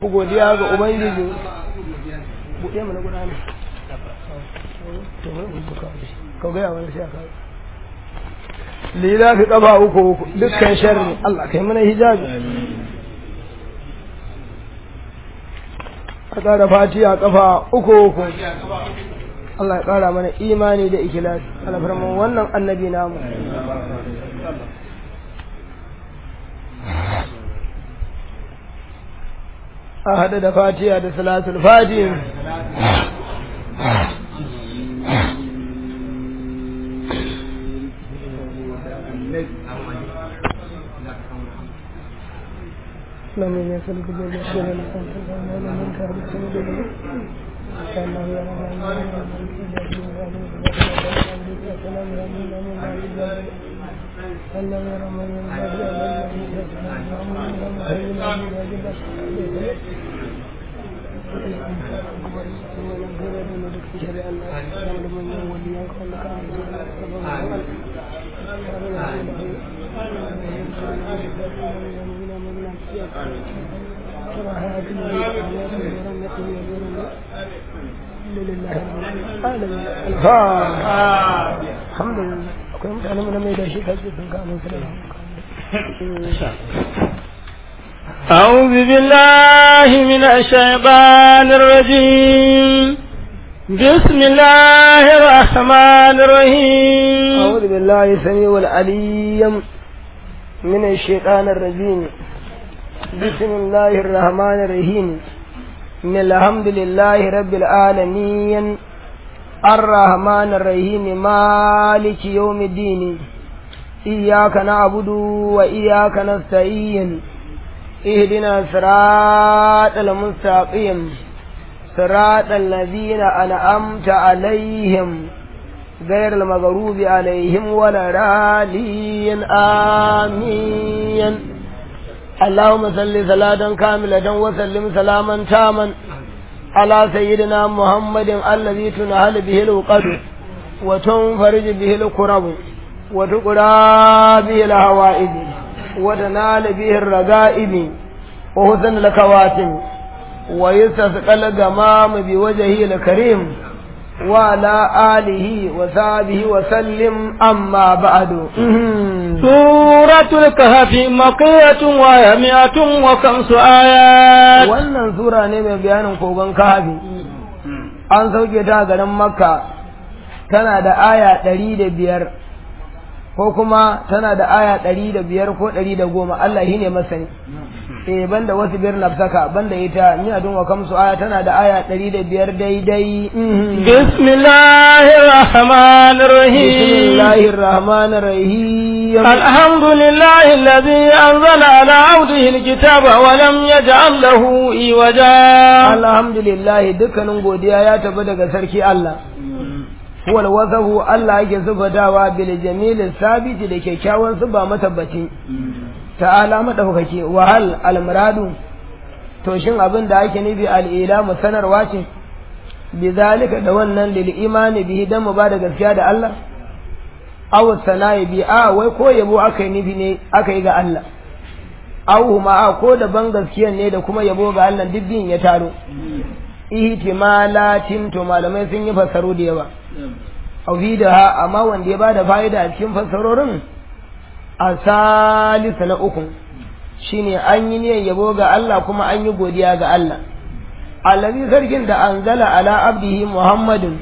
godiya ga ubangiji buɗe mana guda ne ka gaya wani sai aka lila fi ƙafa uku uku dukkan sharri Allah kai mana hijabi a ƙara fatiya ƙafa uku uku Allah ya ƙara mana imani da ikilasi alfarman wannan annabi namu a haɗa da fatiya da salatul fatiha لم يسلك بالرسول من كان سيدنا كانه الحمد لله كنت أنا من أمي داشي كذب كانوا أعوذ بالله من الشيطان الرجيم بسم الله الرحمن الرحيم أعوذ بالله السميع العليم من الشيطان الرجيم بسم الله الرحمن الرحيم من الحمد لله رب العالمين الرحمن الرحيم مالك يوم الدين إياك نعبد وإياك نستعين اهدنا صراط المستقيم صراط الذين أنعمت عليهم غير المغروب عليهم ولا رالين آمين اللهم صل صلاة كاملة وسلم سلاما تاما على سيدنا محمد الذي تنهل به الوقد وتنفرج به الكرب وتقرى به الهوائد وتنال به الرغائب وحسن الكواتم ويستسقى الغمام بوجهه الكريم وعلى آله وصحبه وسلم أما بعد سورة الكهف مقية وهي مئة وخمس آيات wannan sura ne mai bayanin kogon kahafi an sauke ta garin makka tana da aya ɗari da biyar ko kuma tana da aya ɗari da biyar ko ɗari da goma Allah shi ne masani eh banda wasu biyar nafsaka banda ita ni a dunwa kamsu aya tana da aya ɗari da biyar daidai bismillahir rahmanir rahim bismillahir rahmanir rahim alhamdulillahi alladhi anzala ala abdihi alkitaba wa lam yaj'al lahu iwaja alhamdulillah dukkanin godiya ya tafi daga sarki Allah huwal wasahu Allah yake sifatawa bil jamil sabiti da kyakkyawan sifa matabbaci ta'ala madaukake wa hal al muradu to shin abin da ake nufi al ilamu sanarwa ce bi zalika da wannan lil imani bihi dan mu ba da gaskiya da Allah aw sana'i bi a wai ko yabo aka yi nufi ne aka yi ga Allah aw ma a ko da ban gaskiya ne da kuma yabo ga Allah duk biyun ya taro ihtimalatin to malamai sun yi fassaro da yawa ha amma wanda ya bada fa'ida a cikin fassarorin a salisu na uku shine an yi niyyar yabo ga Allah kuma an yi godiya ga Allah allazi sarkin da anzala ala abdihi muhammadin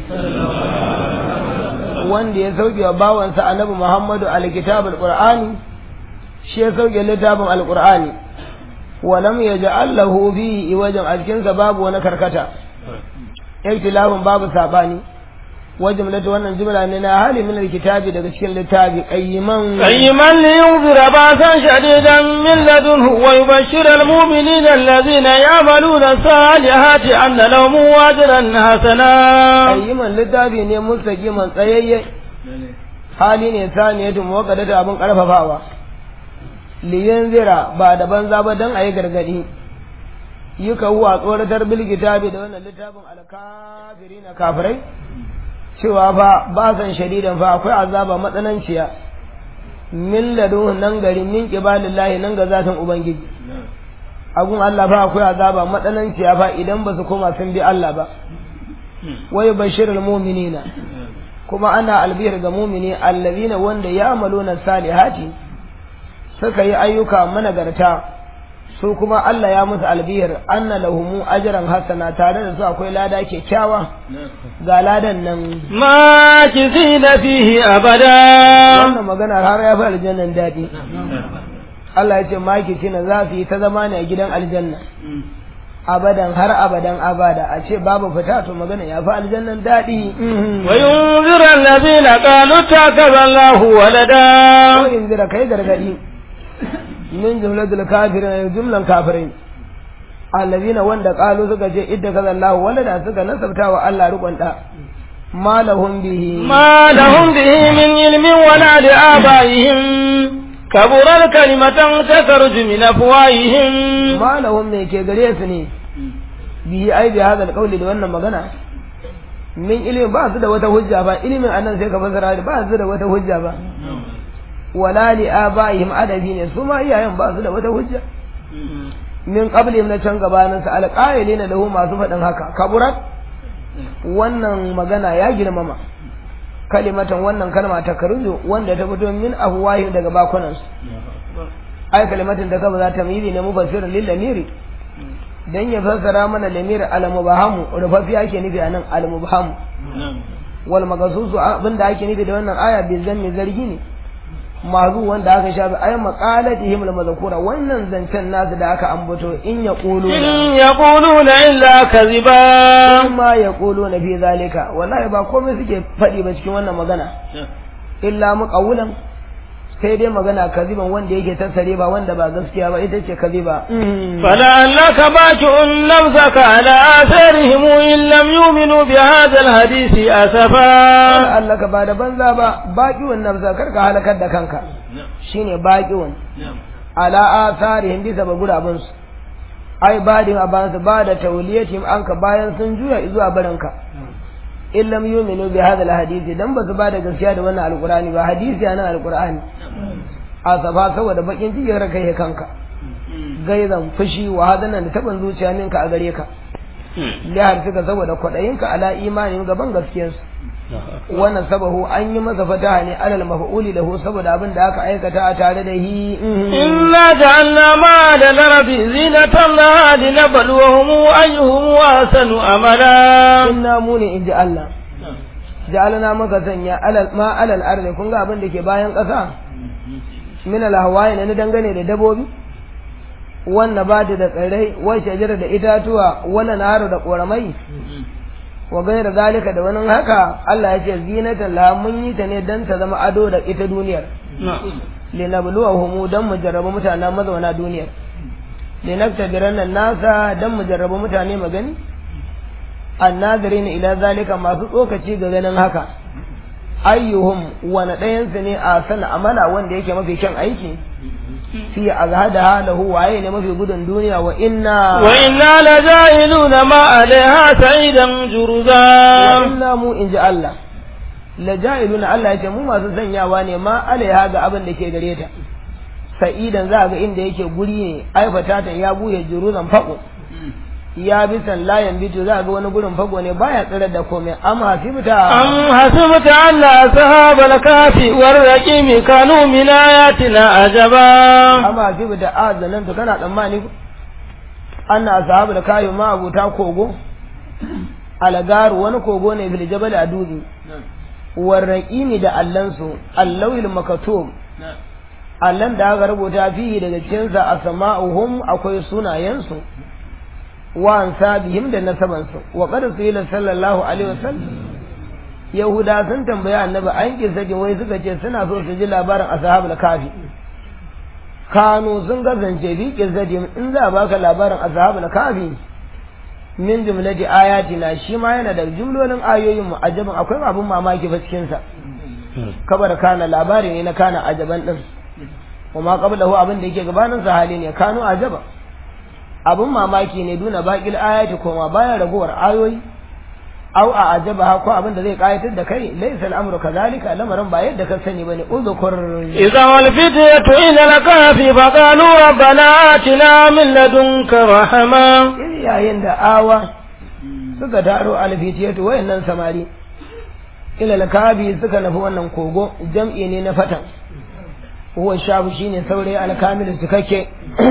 wanda ya sauke wa bawansa annabi muhammadu alkitabul qur'ani shi ya sauke littafin alqur'ani wa lam yaj'al lahu fihi wajen a cikinsa babu wani karkata ikhtilafin babu sabani وجملة وانا جملة اننا هالي من الكتاب daga cikin littafi qayyiman qayyiman liyunzira ba'san shadidan min ladunhu wa yubashshira almu'minina alladhina ya'maluna salihati anna lahum ajran hasana qayyiman littafi ne mustaqiman tsayayye hali ne saniyatu muwaqqadata abin karfafawa liyunzira ba da banza ba dan ayi gargadi yuka huwa tsoratar bil kitabi da wannan littafin alkafirina kafirai cewa fa ba san shadidan fa akwai azaba matsananciya min ladun nan gari min qibalillahi nan ga zatin ubangiji agun Allah ba akwai azaba matsananciya fa idan ba su koma sun bi Allah ba wai bashirul mu'minina kuma ana albiyar ga mu'mini allazina wanda ya amaluna salihati suka yi ayyuka managarta su kuma Allah ya musu albiyar anna lahumu ajran hasana tare da su akwai lada kyakkyawa ga ladan nan ma kizina fihi abada wannan magana har ya fi aljannan daɗi Allah ya ce maki na za su yi ta zama ne a gidan aljanna abadan har abadan abada a ce babu fita to magana ya fi aljannan daɗi wa yunzira allazina qalu takaza Allahu walada ko yunzira kai gargadi min jumlatul kafirin jumlan kafirin allazina wanda qalu suka ce idda kaza Allahu walada suka nasabta wa Allah rukun da ma lahum bihi ma lahum bihi min ilmin wala li abaihim kaburar kalimatan takarju min afwahihim ma lahum me ke gare su ne bihi ai bi hadal qawli da wannan magana min ilimi ba su da wata hujja ba ilimin annan sai ka fasara ba su da wata hujja ba wala li abaihim adabi ne su ma iyayen ba su da wata hujja min qablihim na can gabanin sa alqailina lahu masu faɗin haka kaburat wannan magana ya girmama kalimatan wannan kalma ta karju wanda ta fito min afwahihim daga bakunan su ai kalimatin da kaba za ta miri ne mufassirin lil lamiri dan ya fassara mana lamir al mubahamu rufafi ake nufi anan al mubahamu wal magasusu abinda ake nufi da wannan aya bi zanni zargi ne mazu wanda aka shafi ay maqalatihim al mazkura wannan zancen nasu da aka ambato in yaqulu in yaquluna illa kadhiba ma yaquluna fi zalika wallahi ba komai suke faɗi ba cikin wannan magana illa muqawlan sai dai magana kaziban wanda yake tattare ba wanda ba gaskiya ba ita ce kaziba فلعلك باكع نفسك على آثارهم إن لم يؤمنوا بهذا الحديث أسفا Allah ka ba da banza ba baqiwan nafsa karka halakar da kanka shine baqiwan ala atharihim bisa ba gurabun su ai badin aban su ba da tawliyatihim anka bayan sun juya zuwa baranka in lam yu'minu bi hadha alhadisi dan ba su ba da gaskiya da wannan alqur'ani ba hadisi yana alqur'ani asafa saboda bakin cikin kai kanka gaizan fushi wa hadanan da taban zuciya ninka a gare ka lihar suka saboda kwaɗayinka ala imanin gaban gaskiyarsu wannan sabahu an yi masa fataha ne alal maf'uli lahu saboda abin da aka aikata a tare da hi إنا جعلنا ما على الأرض زينة لها لنبلوهم أيهم أحسن أملا inna mu ne inji Allah ja'alna maka sanya alal ma alal ardi kun ga abin da ke bayan ƙasa min al hawaii ne dangane da dabobi wannan ba da tsirrai wai shajara da itatuwa wannan naharu da koramai wa gaira zalika da wani haka Allah ya ce zinatan la mun yi ta ne dan ta zama ado da ita duniyar linabluwahum dan mu jarraba mutanen mazauna duniyar linaktabiranna nasa dan mu jarraba mutane magani annazirin ila zalika masu tsokaci ga ganin haka ayyuhum wani ɗayansu ne a sana amala wanda yake mafi kyan aiki fi azhada halahu waye ne mafi gudun duniya wa inna وإنا لجاهلون ما عليها سعيدا wa جرزا inna mu inji Allah la ja'iluna Allah yace mu masu sanyawa ne ma alaiha ga abin da ke gare ta sa'idan za ga inda yake guri ne aifata ta ya buye juruzan fako ya bisan layan bito za ga wani gurin fako ne baya tsirar da komai amma hasibta أم حسبت أن أصحاب الكهف والرقيم كانوا من آياتنا عجبا amma hasibta azanan to kana tsammani anna ashabu da kayu ma abuta kogo alagaru wani kogo ne fil jabal a dutse warraƙimi da allansu allawil makatum allan da aka rubuta fihi daga cikinsa a sama'uhum akwai sunayensu wa ansabihim da nasabansu wa qad qila sallallahu alaihi wasallam yahuda sun tambaya annabi an kisa wai suka ce suna so su ji labarin ashabul kafi kanu sun kasance fi kisadim in za a baka labarin ashabul kafi min jumlati ayatina shi ma yana da jumlolin ayoyin mu ajaban akwai abun mamaki fa cikin sa kabar kana labari ne na kana ajaban din kuma qablahu abin da yake gabanin sa hali ne kanu ajaba abun mamaki ne duna baqil ayati kuma baya ragowar ayoyi au a ajaba ko abin da zai kayatar da kai laysa al'amru kadhalika lamarin ba yadda ka sani bane uzkur إذا والفتية إلى الكهف فقالوا ربنا آتنا من لدنك رحمة in yayin da awa suka taro alfitiyatu wayannan samari ila alkabi suka nufi wannan kogo jam'i ne na fatan huwa shabu shine saurayi alkamil cikakke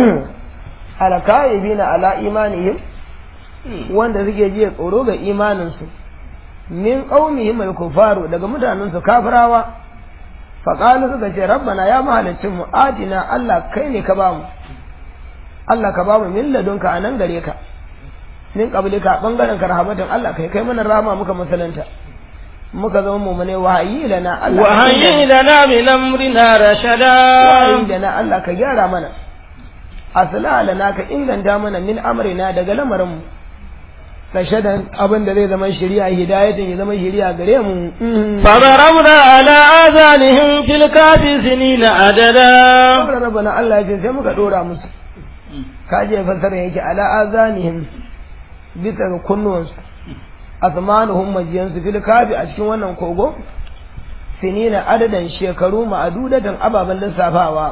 alkaibina ala imanihim wanda suke jiya tsoro ga imaninsu min qaumihim al-kufaru daga mutanensu kafirawa faqalu suka ce rabbana ya mahalicin mu adina Allah kai ne ka bamu Allah ka bamu min ladunka anan gare ka min qablika bangaren ka rahmatan Allah kai kai mana rahama muka musulunta muka zama mu'mine wahayi lana Allah وهيئ لنا من أمرنا رشدا wahayi lana Allah ka gyara mana asla lana ka inganta mana min amrina daga lamarin mu rashadan abin da zai zama shari'a hidayatin ya zama shari'a gare mu فضربنا على آذانهم في الكهف سنين عددا Sabra rabbana Allah ya ce sai muka dora musu kaje fasara yake ala azanihim bisa ga kunnuwansu asmanuhum majiyansu fil kafi a cikin wannan kogo sinina adadan shekaru ma'adudatan ababen lissafawa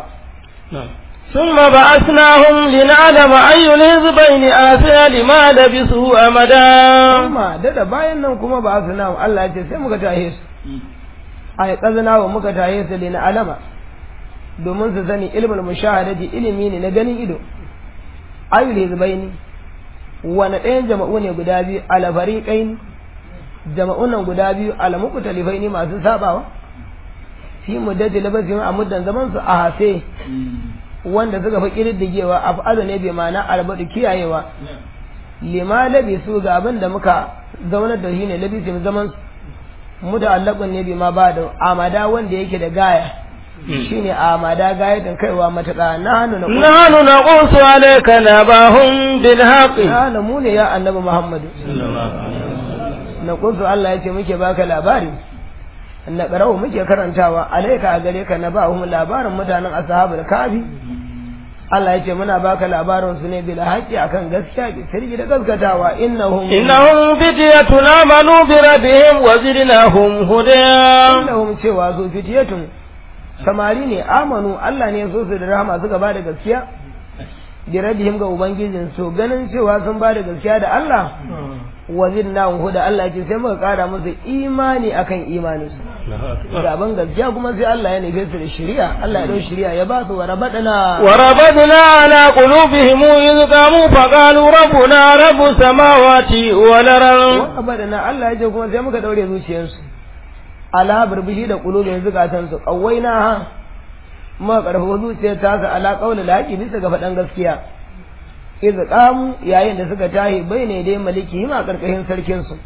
ثم بعثناهم لنعلم أي الحزبين آتى لما لبثوا أمدا kuma dada bayan nan kuma ba su namu Allah ya ce sai muka tahe su ai kazana wa muka tahe su lina alama domin su sani ilmul mushahadati ilimi ne na ganin ido ayul hizbaini wani ɗayan jama'u ne guda biyu ala fariqain jama'un nan guda biyu ala muqtalifaini masu sabawa fi muddati labasin a muddan zaman su a hafe wanda suka fi kididdigewa af'alu ne bi ma'ana albadu kiyayewa lima labisu ga abin da muka zaunar da shi ne labisu zaman su muta'allaqun ne bi ma ba da amada wanda yake da gaya shine amada gayatin kaiwa matuƙa na hannu na نحن نقص عليك نباهم بالحق na mu ne ya annabi muhammadu na kunsu Allah ya ce muke baka labari na ƙarau muke karantawa alaika a gare ka na ba hum labarin mutanen ashabul kafi Allah ya ce muna baka labarin su ne bil haqqi akan gaskiya bi sirri da gaskatawa innahum إنهم فتية آمنوا بربهم وزدناهم هدى innahum cewa su fitiyatun samari ne amanu Allah ne ya so su da rahama suka ba da gaskiya bi rabbihim ga ubangijin su ganin cewa sun ba da gaskiya da Allah wa zidnahum huda Allah ya ce sai muka kara musu imani akan imanin su gaban gaskiya kuma sai Allah ya nufe su da shari'a Allah ya dau shari'a ya ba su wa rabadana وربطنا على قلوبهم إذ قاموا فقالوا ربنا رب السماوات والأرض wa rabadana Allah ya ce kuma sai muka daure zuciyarsu ala burbushi da kulubin zukatan su kawaina ha muka karfafa zuciyar ta su ala qaula laqi bisa ga faɗan gaskiya idh qamu yayin da suka tahi ne dai maliki ma karkashin sarkin su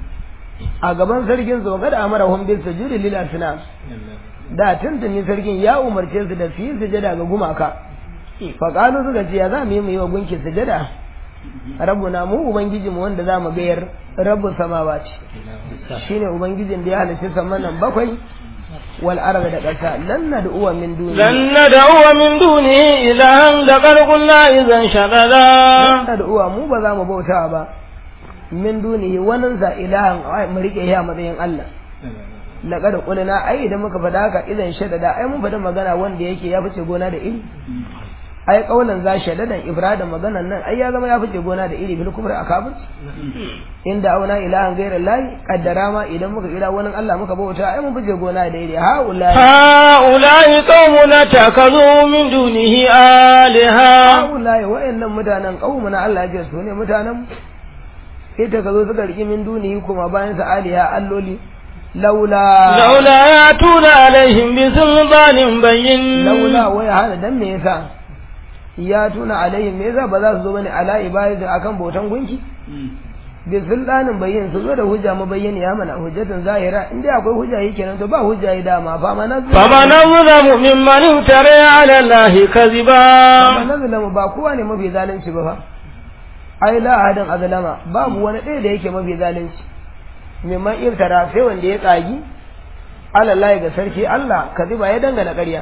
a gaban sarkin su kada amarahum bil sujudi lil asnam da tuntuni sarkin ya umarce su da su yi sujada ga gumaka faƙalu suka ce ya za mu yi mu yi wa gunki sujada rabbuna mu ubangijinmu wanda za mu gayar rabbu samawa ce shine ubangijin da ya halitta saman nan bakwai wal arda da ƙasa lan nad'uwa min duni لن ندعو من دونه إلها لقد قلنا إذا lan شغلا nad'uwa mu ba za mu bauta ba min dunihi wannan za ilahan ai, mu rike ya matsayin Allah laqad qulna ai idan muka faɗa haka idan shaddada ai mun faɗa magana wanda yake ya fice gona da iri ai kaulan za shaddadan ibrada maganan nan ai ya zama ya fice gona da iri bil kubra akabir inda auna ilahan ghayra lahi qaddara ma idan muka kira wani Allah muka bauta ai mun fice gona da iri ha ulai هؤلاء قوم اتخذوا من دونه آلهة haulaye wa'annan mutanen qaumuna Allah ya ce su ne mutanen ita ka zo suka riki min dunihi kuma bayan sa aliha alloli laula لولا يأتون عليهم بسلطان بين laula wai hana dan me yasa ya tuna alaihim me yasa ba za su zo bane ala ibadatu akan bautan gunki bi sultanin bayyin su zo da hujja mabayyani ya mana hujjatan zahira in dai akwai hujja yake nan to ba hujja yi dama fa ma nazu فمن أظلم ممن افترى على الله كذبا fa nazlamu ba kowa ne mafi zalunci ba fa ai la ahadan azlama babu wani ɗaya da yake mafi zalunci mimman iftara sai wanda ya tsagi alallahi ga sarki Allah kaziba ya dangana ƙarya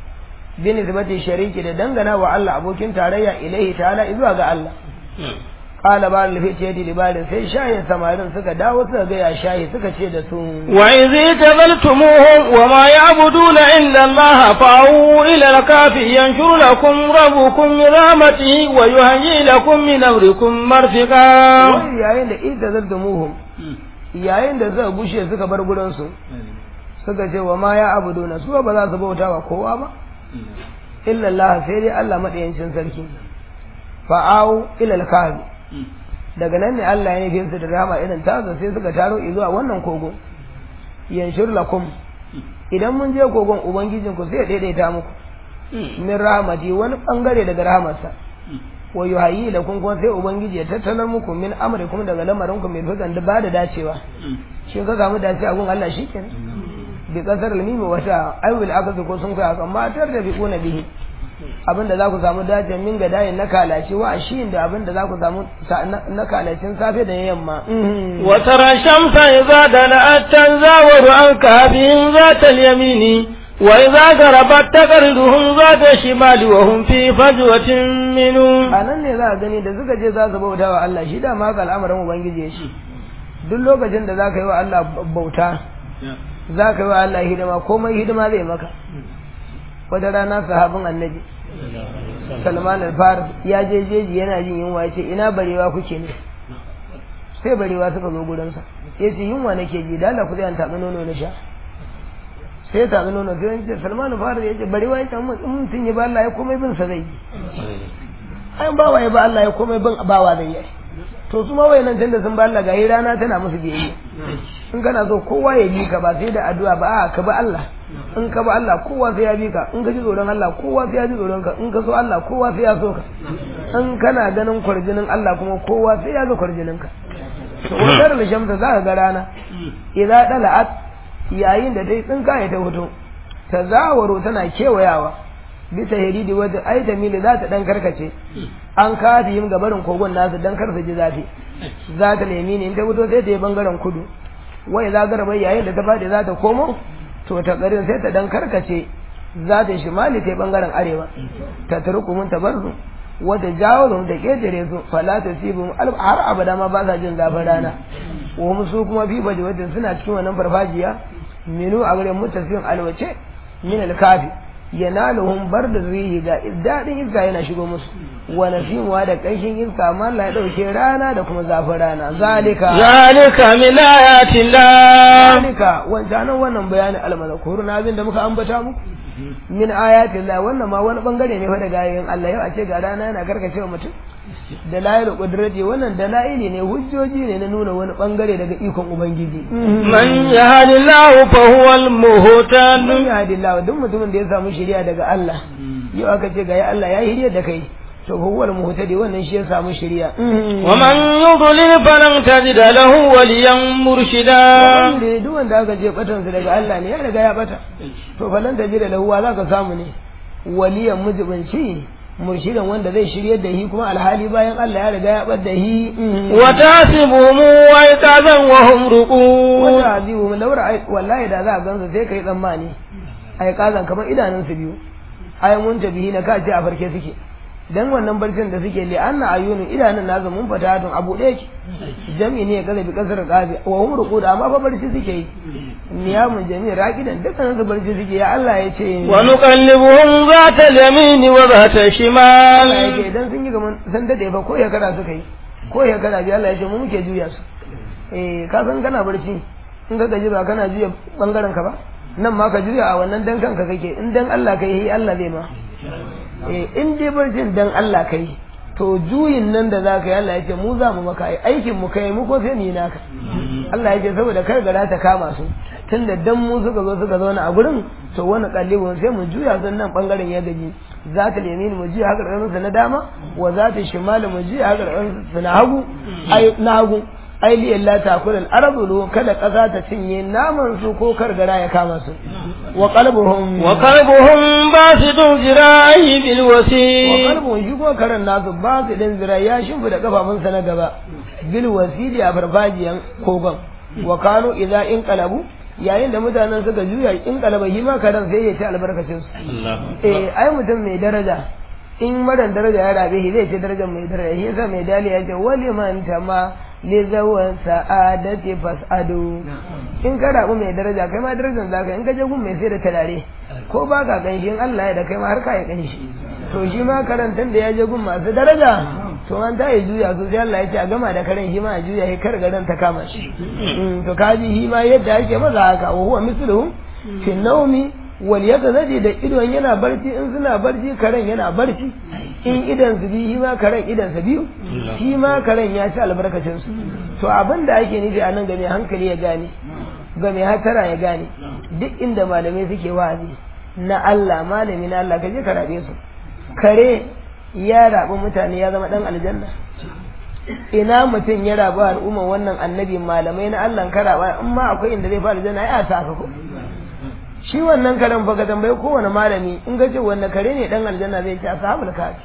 bin nisbati shariki da dangana wa Allah abokin tarayya ilaihi ta'ala zuwa ga Allah qala ba lafi ce di libarin sai shayin samarin suka dawo suka ga ya shayi suka ce da su وإذ اعتزلتموهم وما يعبدون إلا الله فأووا إلى الكهف ينشر لكم ربكم من رحمته ويهيئ لكم من أمركم مرفقا wai yayin da ita zaltumuhum yayin da suka gushe suka bar gurin su suka ce wa ma ya abuduna su ba za su bauta wa kowa ba illa Allah sai dai Allah madayancin sarki fa'au ila al-kahfi daga nan ne Allah ya nufi su da rahama irin tazo sai suka taro zuwa wannan kogo yanshur lakum idan mun je kogon ubangijin ku sai ya daidaita muku min rahmati wani bangare daga rahamarsa wa yuhayyi lakum kuma sai ubangiji ya tattalar muku min amrikum daga lamarin ku mai fitan da ba da dacewa shi ka samu dacewa gun Allah shikenan bi kasar al-mim wata ayyul akazu ko sun kai amma tar da bi kuna bihi abinda za ku samu dajin min ga dayin na kalaci wa shi da abinda za ku samu na kalacin safe da yamma وترى الشمس إذا دلأت تزاور عن كهفهم ذات اليمين وإذا غربت تقرضهم ذات الشمال وهم في فجوة منه a nan ne za a gani da suka je za su bauta wa Allah shi da ma haka al'amarin ubangiji ya shi duk lokacin da za ka yi wa Allah bauta za ka yi wa Allah hidima komai hidima zai maka wata rana sahabin annabi salman al-faris ya je jeji yana jin yunwa ya ce ina barewa kuke ne sai barewa suka zo gurinsa ya ce yunwa nake ji da Allah ku zai an taɓi nono na sha sai ya taɓi nono sai ya ce salman al-faris ya ce barewa ya ce mutum ya ba Allah ya komai bin sa zai yi ai bawa ya ba Allah ya komai bin bawa zai yi to su ma wayannan tunda sun ba Allah ga rana tana musu biyayya in kana so kowa ya bi ka ba sai da addu'a ba a ka bi Allah in ka bi Allah kowa sai ya bi ka in ka ji tsoron Allah kowa sai ya ji tsoron ka in ka so Allah kowa sai ya so ka in kana ganin kwarjinin Allah kuma kowa sai ya ga kwarjinin ka to wadar lishamta za ka ga rana idza dala'at yayin da dai tsinka ya ta fito ta zawaro tana kewayawa bisa hiridi wadda ai da mili za ta dan karkace an kafi yin gabarin kogon nasu dan kar su ji zafi za ta nemi ne in ta fito sai ta yi bangaren kudu wai za garba yayin da ta fadi za ta komo to ta garin sai ta dan karkace za ta shimali ta yi bangaren arewa ta turku mun ta bar su wata jawo da ketare su fala ta sibu har abada ma ba sa jin zafin rana wa musu kuma fi baje wadda suna cikin wannan farfajiya minu a garin mutasin alwace min alkafi yanaluhum barda rihi ga daɗin iska yana shigo musu wa nasimuwa da ƙanshin iska amma Allah ya ɗauke rana da kuma zafin rana zalika zalika min ayatillah zalika wancanan wannan bayanin almazkur na abin da muka ambata muku min ayatillah wannan ma wani bangare ne fa daga ayoyin Allah yau a ce ga rana yana karkacewa mutum dalailul qudrati wannan dalaili ne hujjoji ne na nuna wani bangare daga ikon ubangiji man yahdillahu fa huwal muhtad man yahdillahu duk mutumin da ya samu shari'a daga Allah yau aka ce ga ya Allah ya hirya da kai to fa huwal muhtadi wannan shi ya samu shari'a wa man yudlil falan tajid lahu waliyan murshida wanda duk wanda aka ce batan sa daga Allah ne ya riga ya bata to falan tajid lahu wa zaka samu ne waliyan mujibinci murshidan wanda zai shiryar da shi kuma alhali bayan Allah ya riga ya bar da shi wa tasibuhum wa yatazan wa hum ruqud wanda azibu mun daura ai wallahi da za a gansu sai kai tsammani ai kazan kamar idanun su biyu ai mun tabihi na kace a farke suke dan wannan barcin da suke li anna ayunun idanun nazu mun fata don abu ɗaya ki jami ne kaza bi kasar qabi wa hum ruqud amma fa barci suke yi niyamun jami raqidan dukkan su barci suke ya Allah ya ce wa nuqallibuhum zata al-yamin wa zata shimal Allah ya ce idan sun yi gaman san dade fa ko ya kara suka yi ko ya kara bi Allah ya ce mu muke juya su eh ka san kana barci in ka gaji ba kana juya bangaren ka ba nan ma ka juya a wannan dan kanka kake in dan Allah kai Allah zai ma eh in dai barcin dan Allah kai to juyin nan da zaka yi Allah ya ce mu za mu maka ai aikin mu kai mu ko sai ni naka Allah ya ce saboda kar gara ta kama su tunda dan mu suka zo suka zauna a gurin to wani kallibin sai mu juya sun nan bangaren ya gaji za ta yamin mu juya haka ƙarƙashin na dama wa za ta shimali mu juya haka ƙarƙashin na hagu ai na hagu ai li illa takul al arabu kada ƙasa ta cinye naman su ko kargara ya kama su wa qalbuhum wa qalbuhum basidun zira'i bil wasi wa qalbuhum shi ko karan nasu basidun zira'i ya shimfi da kafafunsa na gaba bil wasili a farfajiyan kogon wa kanu idza in qalabu yayin da mutanen suka juya in kalaba shi ma karan sai ya ci albarkacin su eh ai mutum mai daraja in maran daraja ya rabe shi zai ce darajar mai daraja shi yasa mai dali ya ce wali man tama li zawan sa'adati fas'adu in ka rabu mai daraja kai ma darajar zaka in ka je gun mai sai da tarare ko ba ka ganshi in Allah ya da kai ma har ka ya ganshi to shi ma karantan da ya je gun masu daraja to an ta yi juya so sai Allah ya ce a gama da karen shi ma a juya shi kar garan ta kama shi to kaji shi ma yadda ake maza haka wa huwa misluhum fi naumi wal yaqzadi da idon yana barci in suna barci karen yana barci in idan su bi shi ma karen idan sa biyu shi ma karen ya ci albarkacin su to abin da ake nufi a nan ga mai hankali ya gane ga mai hatara ya gane duk inda malamai suke wa'azi na Allah malami na Allah ka je ka rabe su kare ya rabu mutane ya zama dan aljanna ina mutum ya rabu al'umma wannan annabi malamai na Allah karaba in ma akwai inda zai fara aljanna ya sa ka ko shi wannan karen fa ka tambayi kowane malami in ga ce wannan kare ne dan aljanna zai ce ashabul kafi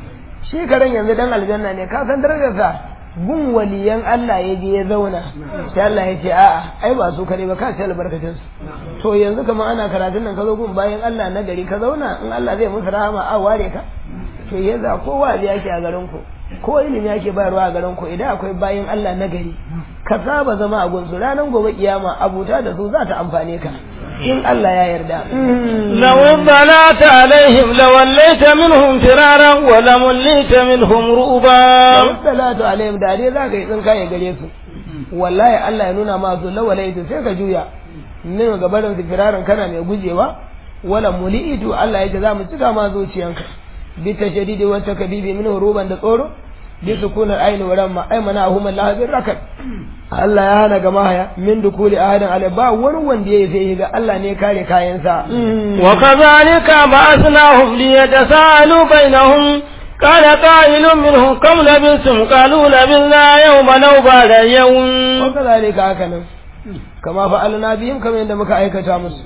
shi karen yanzu dan aljanna ne ka san darajarsa gun waliyan Allah ya je ya zauna sai Allah ya ce a'a ai ba su kare ba ka ce albarkacin su to yanzu kamar ana karatun nan ka zo gun bayan Allah na gari ka zauna in Allah zai musu rahama a ware ka to yanzu ko wa'azi yake a garin ku ko ilimi yake bayarwa a garin ku idan akwai bayan Allah na gari ka saba zama a gunsu ranar gobe kiyama abuta da su za ta amfane ka in Allah ya yarda لو اطلعت عليهم لوليت منهم فرارا ولمليت منهم رؤبا salatu alaihim da dai zaka yi tsinka ya gare su wallahi Allah ya nuna ma su lawalaitu sai ka juya min gabarin su firarin kana mai gujewa wala muli'itu Allah ya ce za mu cika ma zuciyanka bi tashdidi wa takbibi min ruban da tsoro bi sukunar aini wa ramma ay mana hum Allah bin rakat Allah ya hana gama haya min dukuli ahadan ala ba wani wanda ya sai ga Allah ne kare kayansa وكذلك بعثناهم ليتساءلوا بينهم قال قائل منهم كم لبثتم قالوا لبثنا يوما أو بعد يوم وكذلك هكذا كما فعلنا بهم كما yadda muka aikata musu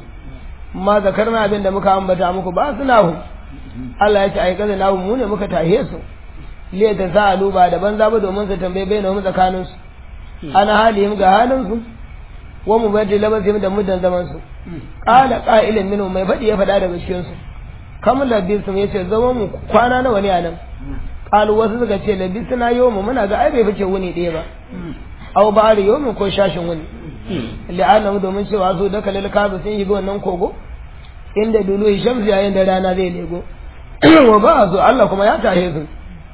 ma zakarna abin da muka ambata muku ba su nahu Allah ya ce aikata nahu mu ne muka tahe su liya ta sa'alu ba da banza ba domin su tambaye bai na tsakanin su ana halihim ga halin su wa mu bada labasim da muddan zaman su qala qa'ilun minhum mai fadi ya fada daga cikin su kam labisum yace zaman mu kwana nawa ne anan qalu wasu suka ce labisuna yawmu muna ga ai bai fice wuni ɗaya ba aw ba'ar yawmu ko shashin wuni li'annahu domin cewa su da kalil kabu sun yi wannan kogo inda dulu shamsi yayin da rana zai lego wa ba su Allah kuma ya tahe su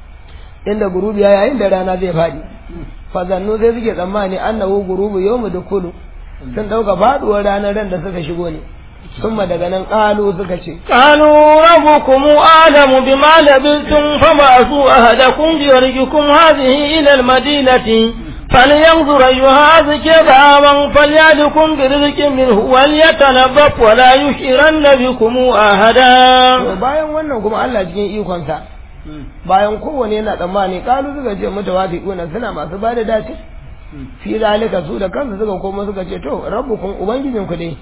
inda gurubi yayin da rana zai fadi fa zannu sai suke tsammani annahu gurubu yawmu dukulu sun dauka faduwar ranar ran da suka shigo ne summa daga nan qalu suka ce قالوا ربكم أعلم بما لبثتم فبعثوا أحدكم بورقكم هذه إلى المدينة فلينظر أيها أزكى طعاما فليأتكم برزق منه وليتنظف ولا يشعرن بكم أحدا to bayan wannan kuma Allah cikin ikonsa bayan kowane yana tsammani kalu suka ce mutawafiquna suna masu bada dace fi zalika su da kansu suka koma suka ce to rabbukum ubangijinku dai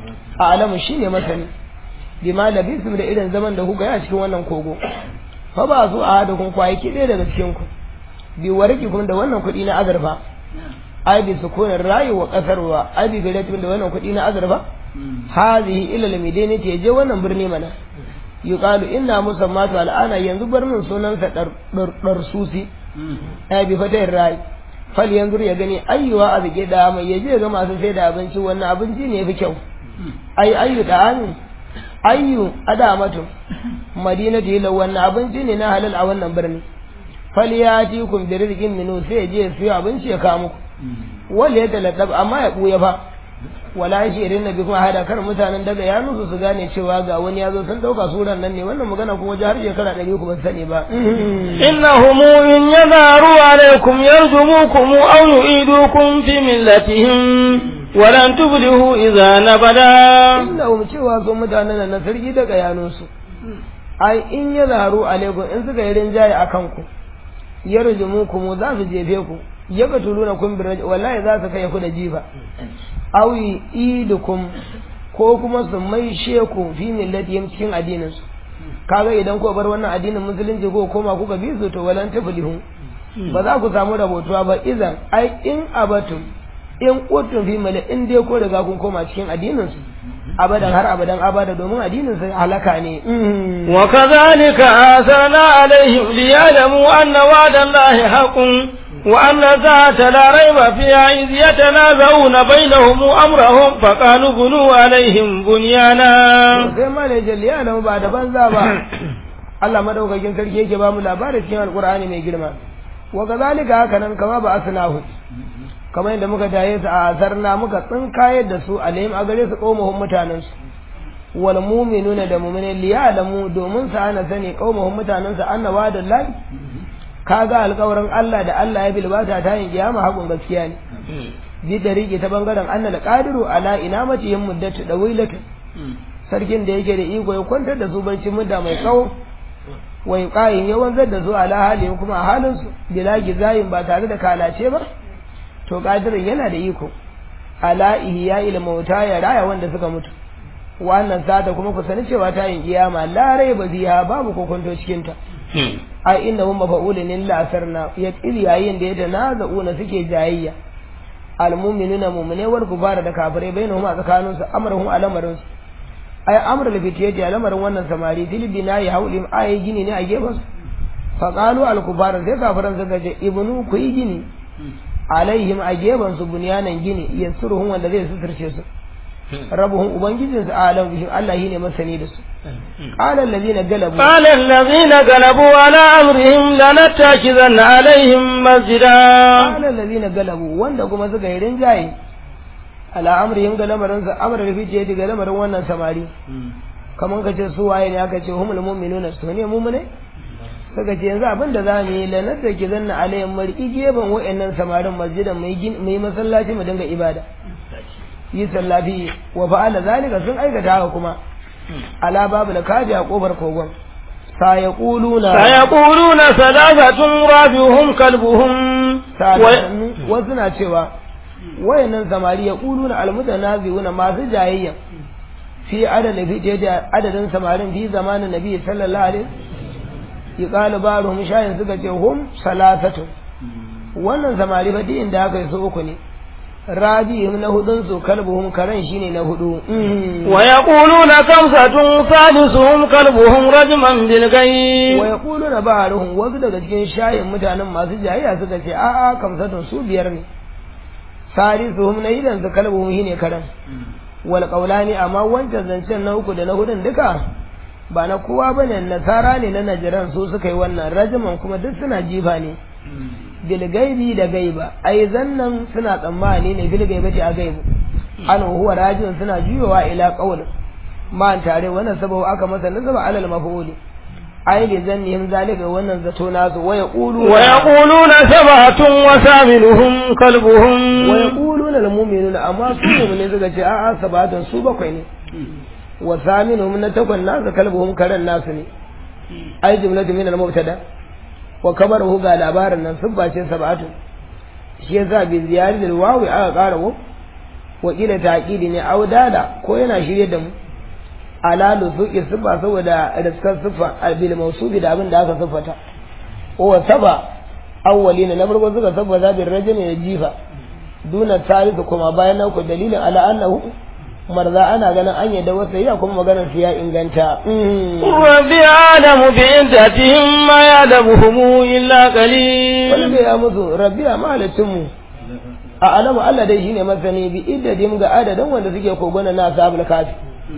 a alamu shine masani bima labisum da irin zaman da kuka yi a cikin wannan kogo fa ba su a hada kun kwaye ki ɗaya daga cikin ku bi warki kun da wannan kuɗi na azurfa ai bi sukunin rayu wa kasar wa ai bi garatin da wannan kuɗi na azurfa hazihi ila lamidani ta je wannan birni mana yuqalu inna musammatu al'ana yanzu bar min sunansa dar susi ai bi fatayar rayi fal yanzu ya gani ayyuwa a bige da mai yaje ga masu sai da abinci wannan abinci ne yafi kyau ai ayyu da amin ayyu adamatu madinatu ila wannan abinci ne na halal a wannan birni falyatikum bi rizqin minu sai je su yi abinci ya kawo muku wanda ya taladdab amma ya buya fa wala shi irin nabi kuma hada kar mutanen daga ya nusu su gane cewa ga wani ya zo sun dauka suran nan ne wannan magana kuma wajen har shekara ɗari ku ban sani ba إنهم إن يظهروا عليكم يرجموكم أو يعيدوكم في ملتهم ولن تفلحوا إذا نبدا innahum cewa su mutanen nan na sarki daga yanunsu ai in ya zaharu alaikum in suka yi rinjaye a kanku ya rujumu ku mu za su jefe ku ya ga tuluna kun bi raj wallahi za su kai ku da jifa aw idukum ko kuma su mai sheku fi millatihim cikin addinin su kaga idan ko bar wannan addinin musulunci ko koma kuka bi su to walan taflihu ba za ku samu rabotuwa ba idan ai in abatum in utun fi mala in dai ko daga kun koma cikin addinin su abadan har abadan abada domin addinin su halaka ne وكذلك آثرنا عليهم ليعلموا أن وعد الله حق وأن الساعة لا ريب فيها إذ يتنازعون بينهم أمرهم فقالوا بنوا عليهم بنيانا sai ma ne jalli ya ba da banza ba Allah madaukakin sarki yake ba mu labarin cikin alkur'ani mai girma wa kazalika haka nan kama ba asnahu kamar yadda muka taye su a azarna muka tsinkayar da su alayhim a gare su qaumuhum mutanen su wal mu'minuna da mu'minin liya'lamu domin su ana sani qaumuhum mutanen su annawa da lahi kaga alƙawarin Allah da Allah ya bilbata ta yin kiyama hakun gaskiya ne bi da rike ta bangaren annal qadiru ala inamati muddatu dawilatu sarkin da yake da iko ya kwantar da su barci mudda mai tsawo wai qayin ya wanzar da su ala halin kuma a halin su bila gizayin ba tare da kalace ba to qadirin yana da iko ala ihya il mauta ya raya wanda suka mutu wannan sata kuma ku sani cewa ta yin kiyama la raiba fiha babu kokonto cikin ta ai inna hum mafa'ulun illa asarna ya kili yayin da ya tanaza'una suke jayayya almu'minuna mu'mine wal kufara da kafirai bainahum a tsakanin su amruhum alamarin su ai amrul fitiyati alamarin wannan samari fil binayi haulim ai gini ne a gefen su fa qalu al kufara sai kafiran suka ce ibnu ku yi gini alaihim a gefen su bunyanan gini yasuruhum wanda zai suturce su rabuhum ubangijin su alam bihim Allah shine masani da su qala allazina galabu قال الذين غلبوا على أمرهم لنتخذن عليهم مسجدا qala allazina galabu wanda kuma suka yi rinjaye ala amrihim ga lamarin sa amra da fice daga lamarin wannan samari kaman kace su waye ne aka ce humul mu'minuna su ne mu'mine suka ce yanzu abin da za mu yi lanar da ke zanna alayhim mar'i gefen wa'annan samarin masjidan mai mai masallaci mu dinga ibada yi sallafi wa fa'ala zalika sun aikata haka kuma ala babu da kaji a kofar kogon sayaquluna سيقولون ثلاثة رابعهم كلبهم و... wasu na cewa wayannan samari ya kuluna almutanaziuna masu jayayya fi adadin fi da adadin samarin fi zamanin nabi sallallahu alaihi yuqalu baruhum shayin suka ce hum salasatu wannan samari ba din da aka yi su uku ne rabihim na hudun su kalbuhum karan shine na hudu ويقولون خمسة ثالثهم كلبهم رجما بالغيب wa yaquluna ba'aruhum wasu daga cikin shayin mutanen masu jayayya suka ce a a kamsatun su biyar ne sarisuhum na idan su kalbuhum shine karan wal qawlani amma wancan zancen na uku da na hudun duka ba na kowa bane nasara ne na najiran su suka yi wannan rajiman kuma duk suna jifa ne bil gaibi da gaiba ai zannan suna tsammani ne bil gaibati a gaibu an huwa rajin suna juyowa ila qawl ma tare wannan sababu aka masa nasaba alal maf'uli ai li zannihim zalika wannan zato nasu wa yaqulu ويقولون سبعة وثامنهم كلبهم wa yaquluna lil mu'minuna amma su mu'mini suka ce a'a sabatun su bakwai ne wa saminuhum na takwan nasu kalbuhum karan nasu ne ai jumlatu min al mubtada wa kabaruhu ga labarin nan sun bace sab'atu shi yasa bi ziyari da wawi aka ƙara wa wa kila taqidi ne au dada ko yana shirye da mu ala lusuki sifa saboda riskar sifa bil mawsubi da abin da aka siffata wa saba awwalina na farko suka saba zabin rajul ne jifa duna tarihi kuma bayan nan ku dalilin ala annahu marza ana ganin an yadda wasu ya kuma maganar su ya inganta ربي أعلم بعدتهم ما يعلمهم إلا wani قليل bai ya musu rabbi a mahalicinmu a alamu Allah dai shine masani bi iddadim ga adadin wanda suke kogona na ashabul kafi